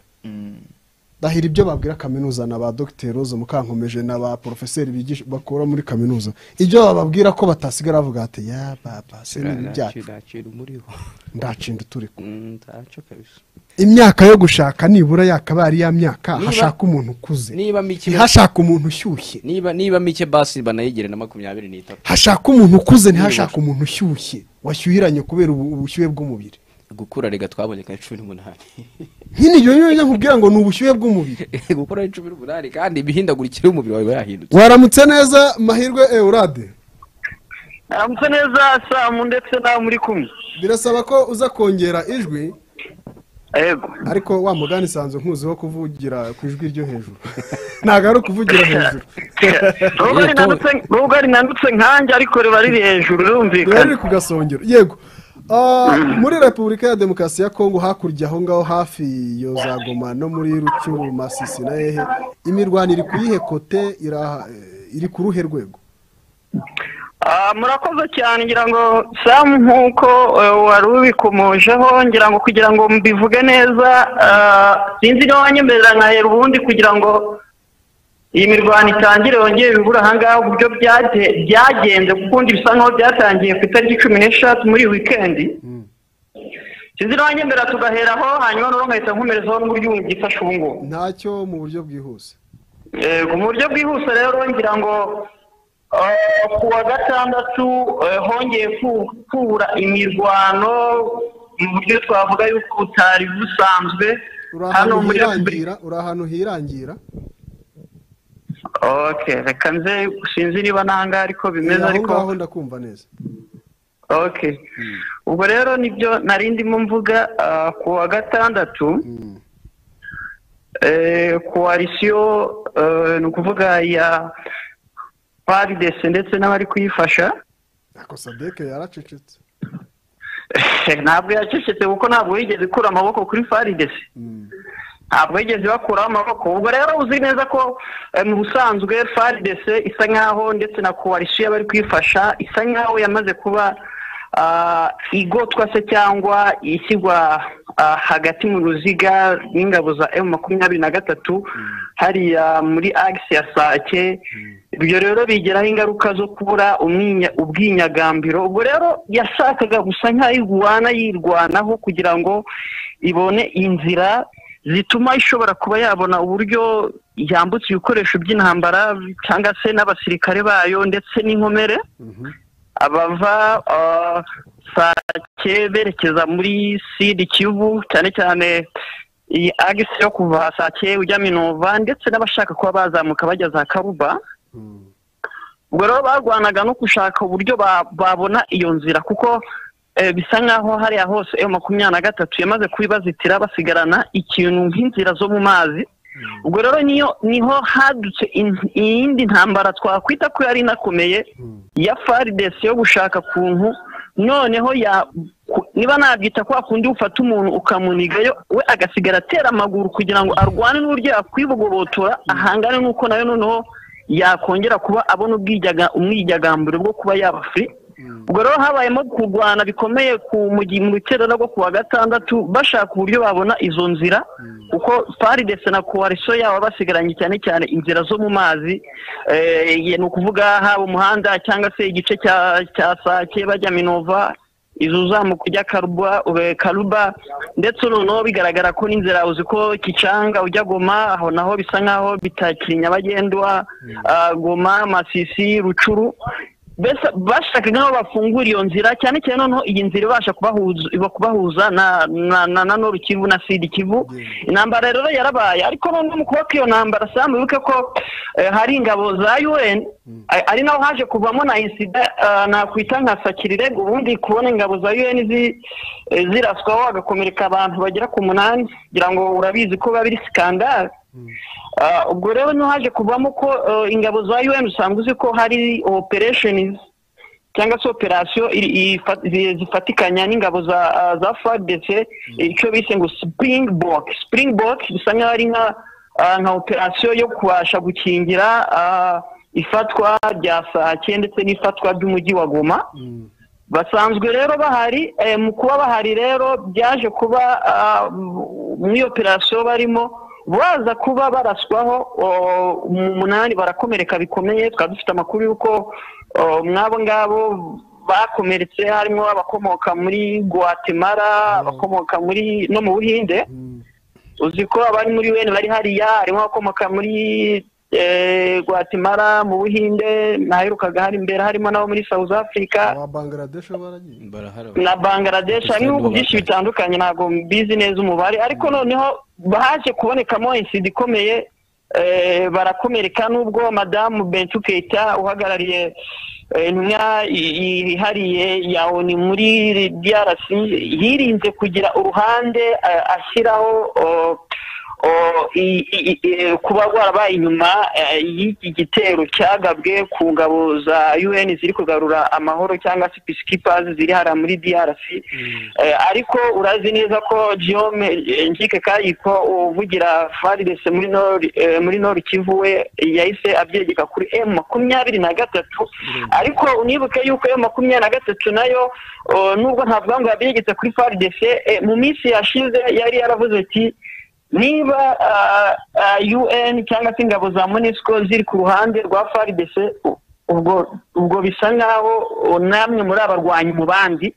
dahira ibyo babwira kaminuza na ba dogiteri rose mukankomeje na ba porofeseri bigisha bakora muri kaminuza ibyo bababwira ko batasigara bavuga bati ya baba se ni ibyacu Ndacira umuriho. ndacinda uturi kumwe." Mm, ntacyo kabisa. imyaka yo gushaka nibura yakabaye ari ya myaka hashaka umuntu ukuze niba mike ntihashaka umuntu ushyushye niba niba mike basi banayigire na makumyabiri n'itatu hashaka umuntu ukuze ntihashaka umuntu ushyushye washyuhiranye kubera ubu- ubushyuhe bw'umubiri gukura rega twabonye ka cumi n'umunani nyine ibyo nyine nkubwira ngo ni ubushyuhe bw'umubiri gukura ari cumi n'umunani kandi imihindagurikire y'umubiri wawe iba yahindutse waramutse neza mahirwe eurade aramutse neza samu ndetse nawe muri kumwe birasaba ko uza kongera ijwi yego ariko wa mugani isanzwe nkuziho kuvugira ku ijwi ryo hejuru ntabwo ari ukuvugira hejuru nubwo ari nandutse- nubwo ari nandutse nkanjye ariko riba riri hejuru rero rirumvikana ni ku gasongero yego Ah, muri repubulika ya demokarasi ya kongo hakurya aho ngaho hafi iyo za goma no muri rucyuru masisi na hehe imirwano iri ku yihe kote iraha- eh, iri ku ruhe rwego Ah, murakoze cyane ngira ngo samu nk'uko eh, wari ubikomojeho ngira ngo kugira ngo mbivuge neza ah, sinzi niba wanyemerera nkahera ubundi kugira ngo iyi mirwano itangire yongere ibura ahangaha uburyo byage- byagenze kuko ubundi bisa nkaho byatangiye ku itariki cumi n'eshatu muri iyi wikendi sinzi niba wanyemerera tugaheraho hanyuma noneho nkahita nkomerezaho n'uburyo ubu ngifasha ubu ngubu ntacyo mu buryo bwihuse Yego, mu buryo bwihuse rero ngira ngo eh, ku wa gatandatu eh, hongeye ku- kubura imirwano mu buryo twavuga yuko butari busanzwe uri hano ahantu muri repubulika hirangira uri ahantu hirangira okay reka nze sinzi niba nanga ariko bimeze aho ariko ngaho ndakumva neza okay ubwo rero nibyo nari ndimo mvuga ah, ku wa gatandatu eh, koalisiyo eh, ni ukuvuga ya paridesi ndetse n'abari kuyifasha ako sadeke yaracecetse ntabwo yacecetse kuko ntabwo yigeze ikura amaboko kuri faridesi ntabwo yigeze bakuraho amaboko ubwo rero uzi neza ko eh, mu busanzwe faridesi isa nkaho ndetse na koalisiyo bari kwifasha isa nkaho yamaze kuba ah, igotwa se cyangwa ishyirwa ah, hagati mu ruziga n'ingabo za emu makumyabiri na gatatu hariya muri agisi ya sake ibyo rero bigeraho ingaruka zo kubura umwinya- ubwinyagambiro ubwo rero yashakaga gusa nk'ayirwana yirwanaho kugira ngo ibone inzira zituma ishobora kuba yabona uburyo yambutse ibikoresho by'intambara cyangwa se n'abasirikare bayo ndetse n'inkomere abava ah, sake berekeza muri sidi kivu cyane cyane iyi agisi yo kuva sake ujya minova ndetse n'abashaka kuba bazamuka bajya za karuba ubwo rero barwanaga no gushaka uburyo ba- babona iyo nzira kuko eh, bisa nk'aho hariya hose emu makumyabiri na gatatu yamaze kubibazitira basigarana ikintu nk'inzira zo mu mazi ubwo rero niyo niho hadutse in- iyindi ntambara twakwita ko yari inakomeye ya faridesi yo gushaka kuntu noneho ya ku- niba nabyita kwa kundi ufata umuntu ukamunigayo we agasigara atera amaguru kugira ngo arwane n'uburyo yakwibogobotora ahangane n'uko nayo noneho yakongera kuba abona ubwijaga- umwijagamburiro bwo kuba yaba free ubwo rero habayemo kurwana bikomeye ku mu gi- mu rukerera rwo kuwa gatandatu bashaka uburyo babona izo nzira kuko paridese na koaliso yabo basigaranye cyane cyane inzira zo mu mazi Eh, ni ukuvuga haba umuhanda cyangwa se igice cya cya sake bajya minova izo uzamuka ujya karuba ube- karuba ndetse noneho bigaragara ko n'inzira uzi ko kicanga ujya goma aho naho bisa nk'aho bitakiri nyabagendwa ah, goma masisi rucuru mbese bashaka nk'aho bafungura iyo nzira cyane cyane noneho iyi nzira ibasha kubahuza iba kubahuza na na na na noru kivu na sidi kivu intambara rero yarabaye ariko noneho mu kubaka iyo ntambara samu wibuke ko eh, hari ingabo za un a- ari naho haje kuvamo na insida ah, nakwita nka sakirirego ubundi kubona ingabo za un zi- eh, ziraswaho hagakomereka abantu bagera ku munani kugira ngo urabizi ko biba biri sikandari Ah, ubwo rero niho haje kuvamo ko eh, ingabo za un usanga uzi ko hari operesheni cyangwa se operasiyo iri- ifa- zi- zifatikanya n'ingabo za ah, za fadc icyo bise ngo springbok springbok bisa nkaho ari nka ah, nka operasiyo yo kubasha gukingira ah, ifatwa rya sake ndetse n'ifatwa ry'umujyi wa goma basanzwe rero bahari eh, mu kuba bahari rero byaje kuba ah, mu- muri operasiyo barimo baza kuba baraswaho o, mu munani barakomereka bikomeye twaba dufite amakuru y'uko o, mw'abo ngabo bakomeretse harimo abakomoka muri guatemala abakomoka muri no mu buhinde uzi ko abari muri un bari hariya harimo abakomoka muri eh, guatemala mu buhinde naherukaga hari imbere harimo n'abo muri south africa aba bangaradesh baragiye na bangladesh hari ibihugu byinshi bitandukanye ntabwo mbizi neza umubare ariko noneho haje kubonekamo insida ikomeye eh, barakomereka n'ubwo madamu bentu keita uhagarariye eh, intumwa i- yihariye ya onu muri drc yirinze kugira uruhande eh, ashyiraho oh, oh, i- i- i- kuba rwarabaye inyuma eh, y'iki gitero cyagabwe ku ngabo za un ziri kugarura amahoro cyangwa se peacekeepers ziri hariya muri drc Eh, ariko urazi neza ko jome nkike kayiko uvugira faridese muri nord eh, muri nord kivu we yahise abyegeka kuri m makumyabiri na gatatu ariko unibuke yuko m makumyabiri na gatatu nayo oh, nubwo ntavuga ngo yabyegetse kuri faridese eh, mu minsi yashize yari yaravuze ati niba ah, ah, un cyangwa se ingabo za monisco ziri ku ruhande rwa fardc u- ubwo ubwo bisa nk'aho uh, namwe muri abarwanyi mu bandi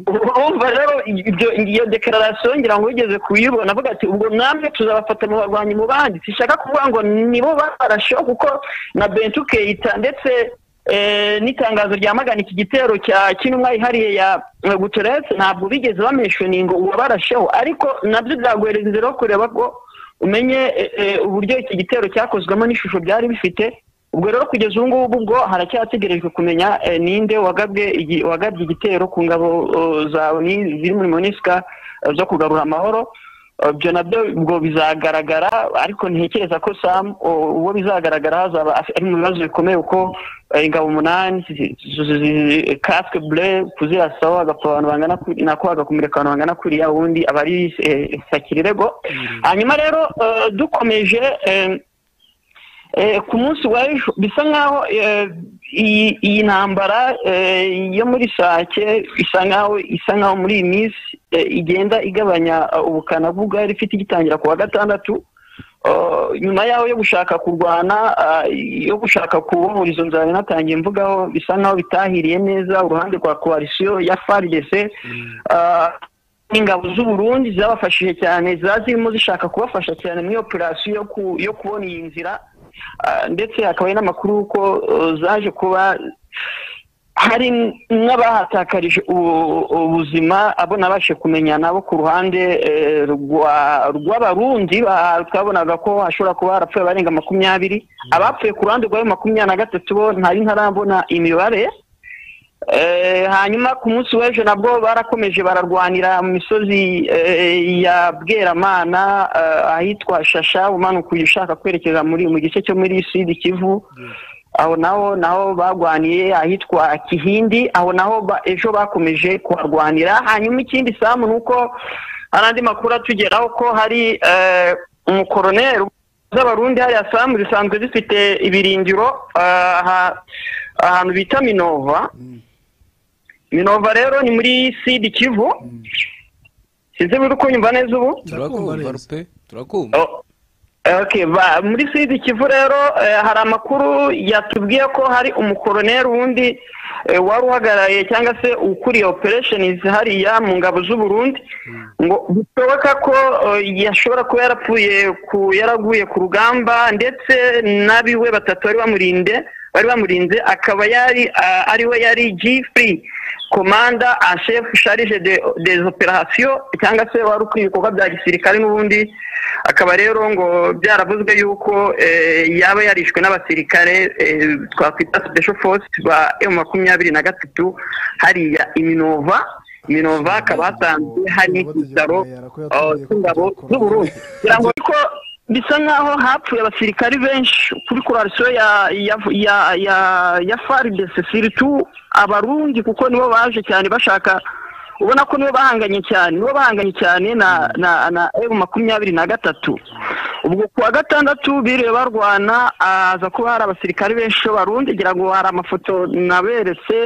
urumva rero ibyo- iyo dekararasiyo ngira ngo ugeze kuyibona avuga ati ubwo namwe tuzabafata mu barwanyi mu bandi sishaka kuvuga ngo nibo barasheho kuko na bentu keita ndetse eh, n'itangazo ryamagana iki gitero cya kinumwa yihariye ya eh, guteretse ntabwo bigeze bameshoninga uwabarasheho ariko nabyo byaguhereza inzira yo kureba ko umenye eh, eh, uburyo iki gitero cyakozwemo n'ishusho byari bifite ubwo rero kugeza ubu ngubu ubwo haracyategerejwe kumenya eh, ninde wagabwe igi- wagabye igitero ku ngabo oh, za Oni- ziri muri monisika eh, zo kugarura amahoro Eh, ibyo nabyo ubwo bizagaragara ariko ntekereza ko sam oh, uwo bizagaragara hazaba af- ari mu bibazo bikomeye kuko eh, ingabo umunani zi- zi- zi- casque bleu kuzirasaho hagapfa abantu bangana kuri- nako hagakomereka abantu bangana kuriya ubundi aba ari eh, sakirirego hanyuma rero eh, dukomeje eh, Eh, ku munsi wa ejo bisa nk'aho eh, iyi iyi ntambara eh, yo muri sake isa nk'aho isa nk'aho muri iyi minsi eh, igenda igabanya eh, ubukana bw'ubwari ifite igitangira ku wa gatandatu Eh, nyuma yaho yo gushaka kurwana ah, yo gushaka kubohora izo nzara natangiye mvugaho bisa nk'aho bitahiriye neza uruhande rwa koalisiyo ya FARDC ah, ingabo z'u Burundi zabafashije cyane ziba zirimo zishaka kubafasha cyane muri operasiyo yo ku- yo kubona iyi nzira Ah, ndetse hakaba hari n'amakuru y'uko uh, zaje kuba hari n'abahatakarije ubu- ubuzima abo nabashe kumenya nabo ku ruhande eh, rwa- rw'abarundi ba- twabonaga ko hashobora kuba harapfuye abarenga makumyabiri abapfuye ku ruhande rw'ayo makumyabiri na gatatu bo ntari ntarabona imibare Eh, hanyuma ku munsi w'ejo nabwo barakomeje bararwanira mu misozi eh, ya bweramana eh, ahitwa shasha umanuka uyu ushaka kwerekeza muri mu gice cyo muri sud kivu aho naho naho barwaniye ahitwa kihindi aho naho ba- ejo bakomeje kuharwanira hanyuma ikindi samu ni uko hari andi makuru atugeraho ko hari eh, umukoroneri z'abarundi hariya samu zisanzwe zifite ibiringiro aha- ahantu bita minova minova rero ni muri sidi kivu sinzi buri kunyumva neza ubu turakumva rupe turakumva Oh, okay, ba- muri sidi kivu rero eh, hari amakuru yatubwiye ko hari umukoroneri wundi eh, wari uhagarariye cyangwa se ukuriye operations hariya mu ngabo z'u Burundi ngo bishoboka ko eh, yashobora kuba yarapfuye ku- yaraguye ku rugamba ndetse n'abiwe batatu bari bamurinde bari bamurinze akaba yari ah, ariwe yari G3 komanda en chef charge de- des operations cyangwa se wari ukuriye ibikorwa bya gisirikare n'ubundi akaba rero ngo byaravuzwe yuko eh, yaba yarishwe n'abasirikare eh, twakwita special force ba M makumyabiri na gatatu hariya iminova iminova hakaba hatanzwe hari n'ikitaro eh, cy'ingabo z'uburundi kugira ngo ariko bisa nk'aho hapfuye abasirikari benshi kuri kurarisiyo ya ya ya ya ya FARDC siritu abarundi kuko nibo baje cyane bashaka ubona ko nibo bahanganye cyane nibo bahanganye cyane na na na M makumyabiri na gatatu ubwo ku wa gatandatu biriwe barwana aza kuba hari abasirikari benshi b'abarundi ngira ngo hari amafoto naberetse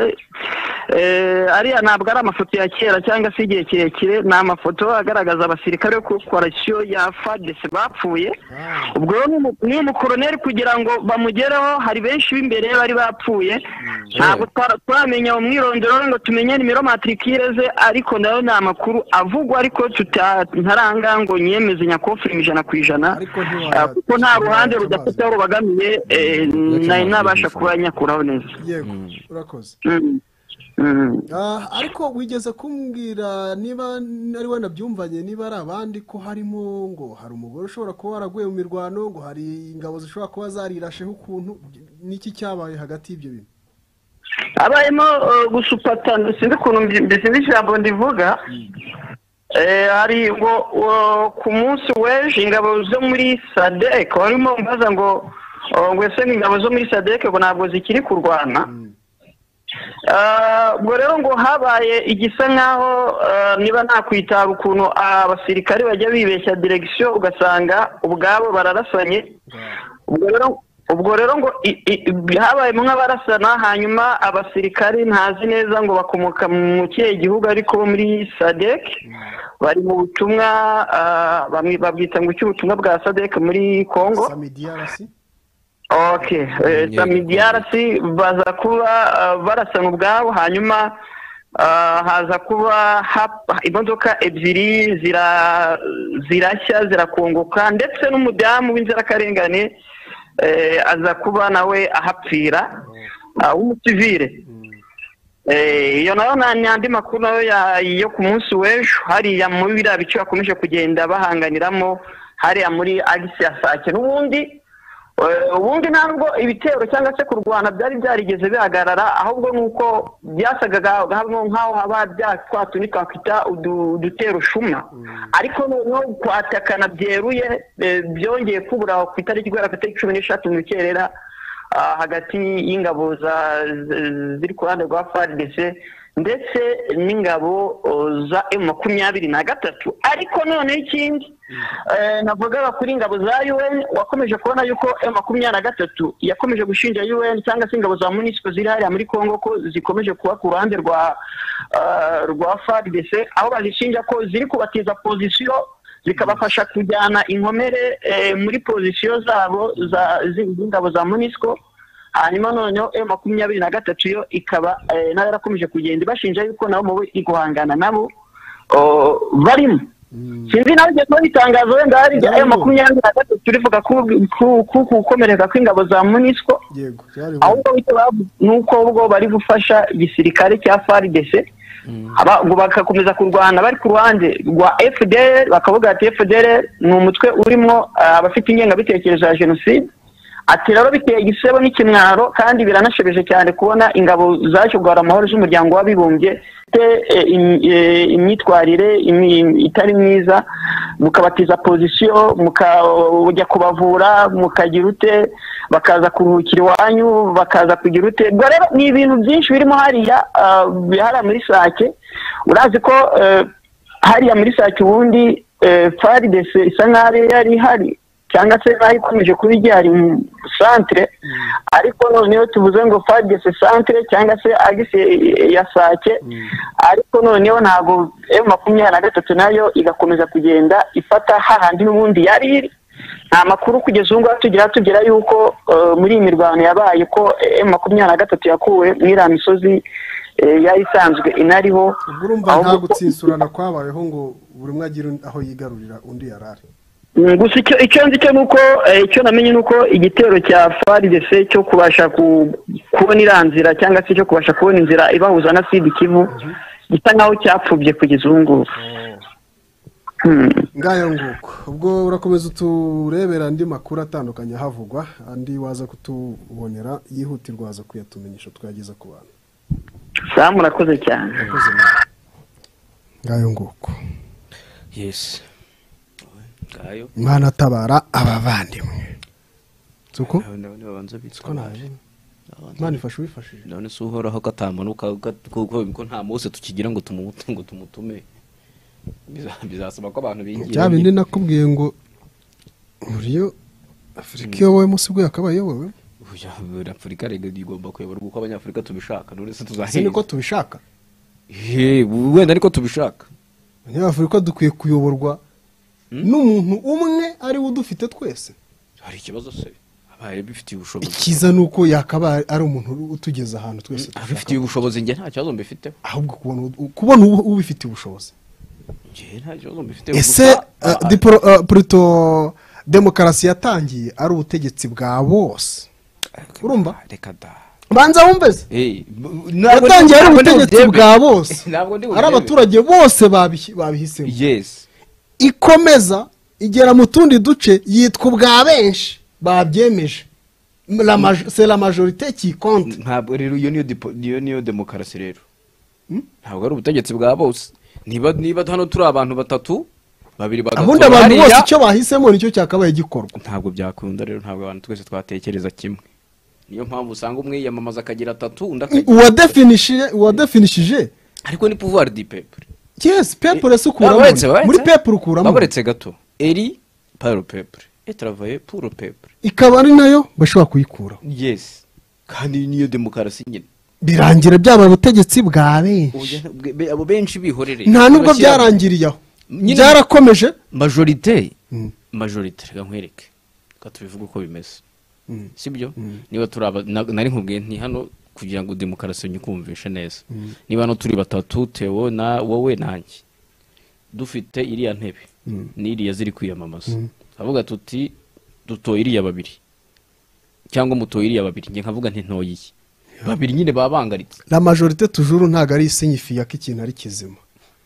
eh, ariya ntabwo ari amafoto ya kera cyangwa se igihe kirekire ni amafoto agaragaza abasirikare bo ku korasiyo ya fadese bapfuye ubwo rero n'umu- ni umukoroneri kugira ngo bamugereho hari benshi b'imbere bari bapfuye ntabwo twara- turamenya mu mwirondoro ngo tumenye nimero matrikire ze ariko nayo ni amakuru avugwa ariko tuta- ntaranga ngo nyemeze nyakofirima ijana ku ijana Ariko Ah, ntiwaya- kuko nta ruhande rudafite aho rubagamiye eh, nari nabasha kuba nyakuraho neza yego urakoze Mm. Mm. Ah, ariko wigeze kumbwira niba ari we nabyumvanye niba ari abandi ko harimo ngo hari umugore ushobora kuba waraguye mu mirwano ngo hari ingabo zishobora kuba zarirasheho ukuntu n'iki cyabaye hagati y'ibyo bintu habayemo eh, gusupatana sinzi ukuntu mbi- sinzi ijambo ndivuga Eh, hari ngo eh, ku munsi w'ejo ingabo zo muri sadeke barimo mbaza ngo eh, ngo ese ingabo zo muri sadeke ngo ntabwo zikiri kurwana Ah, ubwo rero ngo habaye igisa nk'aho ah, niba nakwitaba ukuntu abasirikari bajya bibeshya diregisiyo ugasanga ubwabo bararasanye ubwo rero ubwo rero ngo i- i- i- habayemo nk'abarasana hanyuma abasirikari ntazi neza ngo bakomoka mu kihe gihugu ariko bo muri sadek bari mu butumwa ah, bamwe babwita ngo icy'ubutumwa bwa sadek muri kongo samidiyarasi ok samidiyarasi baza kuba uh, barasana ubwabo hanyuma uh, haza kuba hap- imodoka ebyiri zira- zirashya zirakongoka ndetse n'umudamu w'inzirakarengane eh, aza kuba nawe ahapfira ah, w'umusivire Eh, iyo nayo nta n'andi makuru nayo ya- yo ku munsi w'ejo hariya muri biriya bice bakomeje kugenda bahanganiramo hariya muri agisi ya sake n'ubundi eh, ubundi ntabwo ibitero cyangwa se kurwana byari byarigeze bihagarara ahubwo ni uko byasaga ga- hamwe nk'aho haba bya twa tundi twakwita udu- udutero shuma ariko noneho kwatakana byeruye eh, byongeye kubura ku itariki guhera ku itariki cumi n'eshatu mu rukerera ah, hagati y'ingabo za- z- ziri ku ruhande rwa fardc ndetse n'ingabo oh, za emu makumyabiri na gatatu ariko noneho ikindi eh, navugaga kuri ingabo za un wakomeje kubona yuko emu makumyabiri na gatatu yakomeje gushinja un cyangwa se ingabo za munisiko ziri hariya muri congo ko zikomeje kuba ku ruhande rwa ah, rwa fardc aho bazishinja ko ziri kubatiza pozisiyo zikabafasha kujyana inkomere eh, muri pozisiyo zabo za- zi- z'ingabo za munisiko hanyuma noneho e makumyabiri na gatatu yo ikaba eh, nayo yarakomeje kugenda ibashinja yuko nabo mu iri guhangana nabo oh, barimo sinzi nawe igihe kuba bitangaza wenda hari igihe ayo makumyabiri na gatatu rivuga ku- ku ku- ku gukomereka kw'ingabo za munisiko yego byari ahubwo icyo bavu- ni uko ubwo bari gufasha igisirikare cya FARDC aba- ngo bagakomeza kurwana bari ku ruhande rwa FDL bakavuga ati FDL ni umutwe urimo ah, abafite ingengabitekerezo ya jenoside ati rero biteye igisebo n'ikimwaro kandi biranashebeje cyane kubona ingabo zaje guhara amahoro z'umuryango w'abibumbye te eh, im- eh, imyitwarire imi- itari myiza mukabatiza pozisiyo mukajya kubavura mukagira ute bakaza kuruhukira iwanyu bakaza kugira ute ubwo rero ni ibintu byinshi birimo hariya ah, hariya muri sake urazi ko eh, hariya muri sake ubundi faridese isa nkaho yari ihari cyangwa se bayikomeje kuba ijyari mu santere ariko noneho tuvuze ngo fagese santere cyangwa se agise ya sake ariko noneho ntabwo emu makumyabiri na gatatu nayo igakomeza kugenda ifata hahandi n'ubundi yari iri nta makuru kugeza ubu ngubu tugira tugera yuko eh, muri iyi mirwano yabaye ko emu makumyabiri na gatatu yakuwe muri iriya misozi eh, yari isanzwe inariho ubwo urumva nta ahubwo ko- gutsinsurana kwabayeho ngo buri umwe agire aho yigarurira undi yarari Mm, gusa icyo icyo nzi cyo nuko icyo namenye nuko igitero cya FARDC cyo kubasha ku- kubona iriya nzira cyangwa se cyo kubasha kubona inzira ibahuza na Sud Kivu gisa nkaho cyapfubye kugeza ubu ngubu Mm. ngayo nguko ubwo urakomeza uturebera andi makuru atandukanye ahavugwa andi waza kutubonera yihutirwa waza kuyatumenyesha twageza ku bantu samu urakoze cyane Urakoze, mama. ngayo nguko yesi ngayo imana atabara abavandimwe suko ndabona babanza bitswe imana ifasha uwifashije ndabona se uhoraho ko atamanuka ko- ko ko nta mose tukigira ngo tumutu- ngo tumutume Biza- bizasaba ko abantu bya bindi bigira nakubwiye ngo buriyo afurika iyobowe munsi bwe akaba ayobowe afurika rega igomba kuyoborwa uko abanyafurika tubishaka none se si niko tuzahera tubishaka He, wenda ariko tubishaka abanyafurika dukwiye kuyoborwa n'umuntu umwe ari we udufite twese hari ikibazo se abaye bifitiye ubushobozi icyiza ni uko yakaba ari umuntu utugeza ahantu twese dushaka abifitiye ubushobozi njye nta kibazo mbifiteho ahubwo kubona kubona ubu- ubifitiye ubushobozi njye nta kibazo mbifiteho ese gusa- uh, diporo- uh, puruto demokarasi yatangiye ari ubutegetsi bwa bose urumva reka da banza wumveze Eh, ntabwo- yatangiye ari ntabwo ndi ubutegetsi buryebe. bwa bose Ntabwo ndi ari buryebe. abaturage bose babihi- babihisemo yes ikomeza igera mu tundi duce yitwa ubwa benshi babyemeje La maj- c'est la majorité qui compte ntabwo rero iyo niyo dipo- iyo niyo demokarasi rero ntabwo ari ubutegetsi bwa bose niba niba hano turi abantu batatu babiri bagatora ubundi abantu hariya, bose icyo bahisemo nicyo cyakabaye gikorwa ntabwo byakunda rero ntabwo abantu twese twatekereza kimwe niyo mpamvu usanga umwe yiyamamaza akagira atatu undi akagira uwadefinishije uwadefinishije ariko ni pouvoir du peuple yes people se ukuramo Baretse, baretse. muri people ukuramo Baretse gato eri par le peuple et travailler pour le peuple ikaba ari nayo bashobora kuyikuraho yes kandi iyi niyo demokarasi nyine birangira byabaye ubutegetsi bwa Ubu benshi jya- bwe- be- abo benshi bihorere nta nubwo Bashyira- byarangiriye aho Nyine- byarakomeje majorite Mm. majorite reka nkwereke reka tubivuge uko bimeze sibyo niba turi aba na- nari nkubwiye nti hano kugira ngo demokarasi nyikumvishe neza niba hano turi batatu tewo na wowe nanjye dufite iriya ntebe n'iriya ziri kwiyamamaza avuga tuti dutoye iriya babiri cyangwa mutoye iriya babiri njye nkavuga nti ntoye iyi babiri nyine baba bangaritse la majorité toujours ntabwo ari isinyifiya ko ikintu ari kizima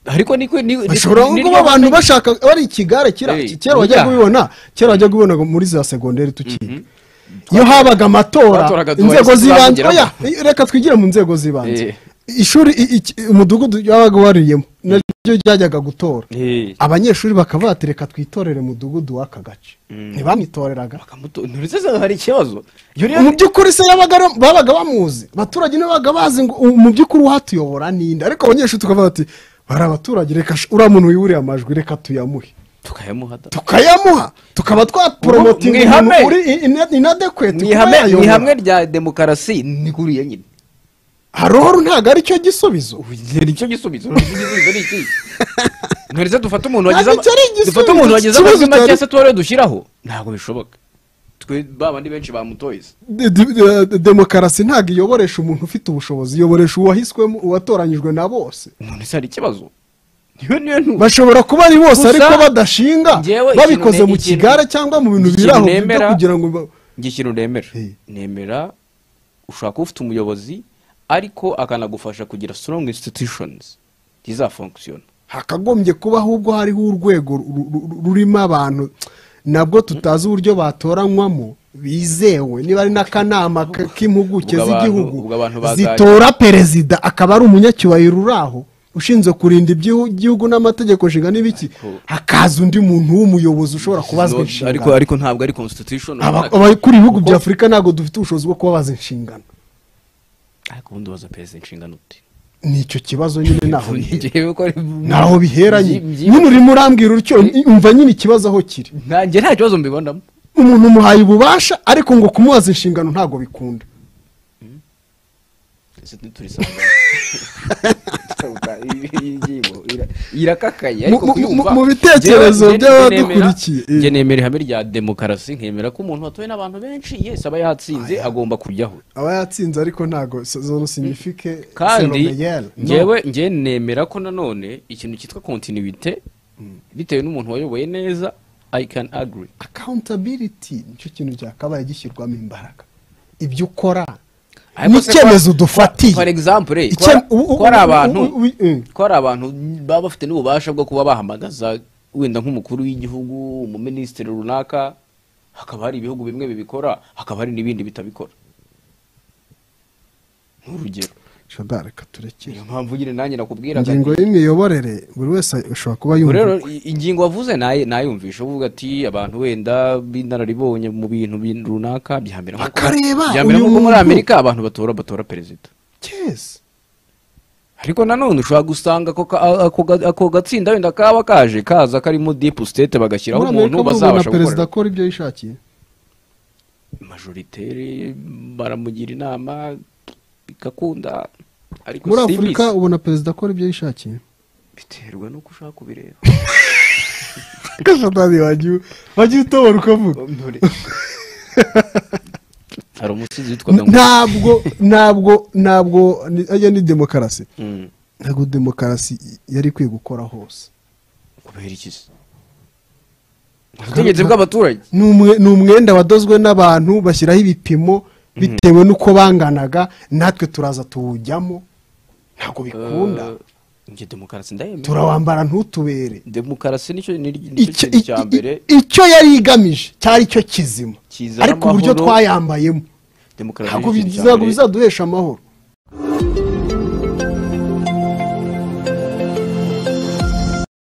ariko niko ni bashobora ni- kuba abantu ni- bashaka bari ikigare kira Hey, kera wajya burya. kubibona kera wajya kubibona muri za segonderi tukiga iyo habaga amatora Batoraga inzego duhahise z'ibanze tuzamugeramo. oya reka twigire mu nzego z'ibanze Eh. ishuri i- iki- umudugudu wabaga wariyemo naryo ryajyaga gutora Eh, abanyeshuri bakaba bati reka twitorere umudugudu w'aka gace ntibamwitoreraga bakamuto- ntibisese hari ikibazo iyo rero mu by'ukuri se yabaga ari- babaga bamuzi abaturage nibo babaga bazi ngo ubu mu by'ukuri uhatuyobora ninde ariko abanyeshuri tukavuga bati bari abaturage reka sh- uriya muntu wiburiye amajwi reka tuyamuhe tukayamuha da. tukayamuha tukaba twaporomotinga umuntu mwihame. uri in- in- inadekweti ni kuba ihame ni ihame yayobora rya demokarasi ni kuriya nyine haroru ntabwo ari cyo gisubizo Ubu nicyo gisubizo nicyo gisubizo ni iki nturetse dufate umuntu Ntabwo wagize ama- icyo ari igisubizo, dufate umuntu wagize ikibazo amajwi make cyari- se tuba dushyiraho ntabwo bishoboka twe ba bandi benshi bamutoye se. De- de- de- de- demokarasi ntabwo iyoboresha umuntu ufite ubushobozi iyoboresha uwahiswemo uwatoranyijwe na bose none se hari ikibazo niyo niyo ntu bashobora kuba ari bose Gusa- ariko badashinga Njyewe ikintu babikoze ne- mu ikintu- kigare cyangwa mu bintu ikintu biraho byo nemera- kugira ngo ba- njye ikintu nemera Hey. nemera ushobora kuba ufite umuyobozi ariko akanagufasha kugira strong institutions zizafunctiona hakagombye kuba ahubwo hariho urwego ru- ru- ru- rurimo abantu nabwo tutazi uburyo batoranywamo bizewe niba ari n'akanama k- k'impuguke Ubwo abantu- z'igihugu ubwo abantu bazaje- zitora perezida akaba ari umunyacyubahiro uri aho ushinzwe kurinda iby'igihugu n'amategeko nshinga n'ibiki hakaza undi muntu w'umuyobozi ushobora kubazwa ariko inshingano ariko ntabwo ari constitution Aba- runaka. abakora ibihugu Kuko- bya afurika ntabwo dufite ubushobozi bwo kubabaza inshingano ariko ubundi ubaza perezida inshingano ute ni icyo kibazo nyine naho bihera. Njyewe ko ari- naho biheranye Byi- byi- nyine urimo urambwira utyo umva nyine ikibazo aho kiri nanjye nta kibazo mbibonamo umuntu umuhaye ububasha ariko ngo kumubaza inshingano ntabwo bikunda twese ntiturisanga iyi ngingo ira- irakakaye Mu- ariko mu- kuyumva mu bitekerezo njyewe- njye- by'abadukurikiye, njye eh. nemera- njye nemera ihame rya demokarasi nkemera ko umuntu watowe n'abantu benshi yese aba yatsinze agomba kujyaho aba yatsinze ariko ntabwo zone signifike kandi selomeyeri ngewe ngewe nemera ko nanone ikintu cyitwa kontinuwite bitewe n'umuntu wayoboye neza i can agree akawuntabiriti nicyo kintu cyakabaye gishyirwamo imbaraga ibyo ukora Ariko se n'icyemezo kwa- dufatiye for example Icye- ko ari- u- u- ko ari u- u- abantu u- u- u- ko ari abantu baba bafite n'ububasha bwo kuba bahamagaza wenda nk'umukuru w'igihugu umuminisitiri runaka hakaba hari ibihugu bimwe bibikora hakaba hari n'ibindi bitabikora nk'urugero shobora reka turekere niyo mpamvu nyine nanjye nakubwiraga ingingo y'imiyoborere buri wese ashobora kuba Ubwo rero yumva i- ingingo wavuze naye nayumvisha uvuga ati abantu wenda b'inararibonye mu bintu bin- runaka byambera nko- Bakareba byambera uyu nko muri muntu. amerika abantu batora batora perezida cyese ariko nanone ushobora gusanga ako ka- ako ga- ako gatsinda wenda kaba kaje kaza karimo deep state bagashyiraho muri umuntu amerika bazabasha babona perezida gukora akora ibyo yishakiye majoritere baramugira inama bigakunda ariko muri si afurika bisi. ubona perezida akora ibyo yishakiye biterwa n'uko ushaka kubireba gashatani wagiye wagiye utobora uko avuga hari umusizi witwaga ngo ntabwo ntabwo ntabwo ni- ajya ni demokarasi Mm, ntabwo demokarasi yari ikwiye gukora hose kubera iki se ubutegetsi bw'abaturage ni umwe- ni umwenda wadozwe n'abantu bashyiraho ibipimo bitewe n'uko banganaga natwe turaza tuwujyamo ntabwo bikunda Eh, njye demokarasi ndayemera turawambara ntutubere demokarasi nicyo nicyo Icyo- kintu cya i- i- mbere icyo yari igamije cyari cyo kizima Kizana ariko uburyo amahoro, twayambayemo demokarasi ntabwo nicyo kintu cya bizago- mbere. bizaduhesha amahoro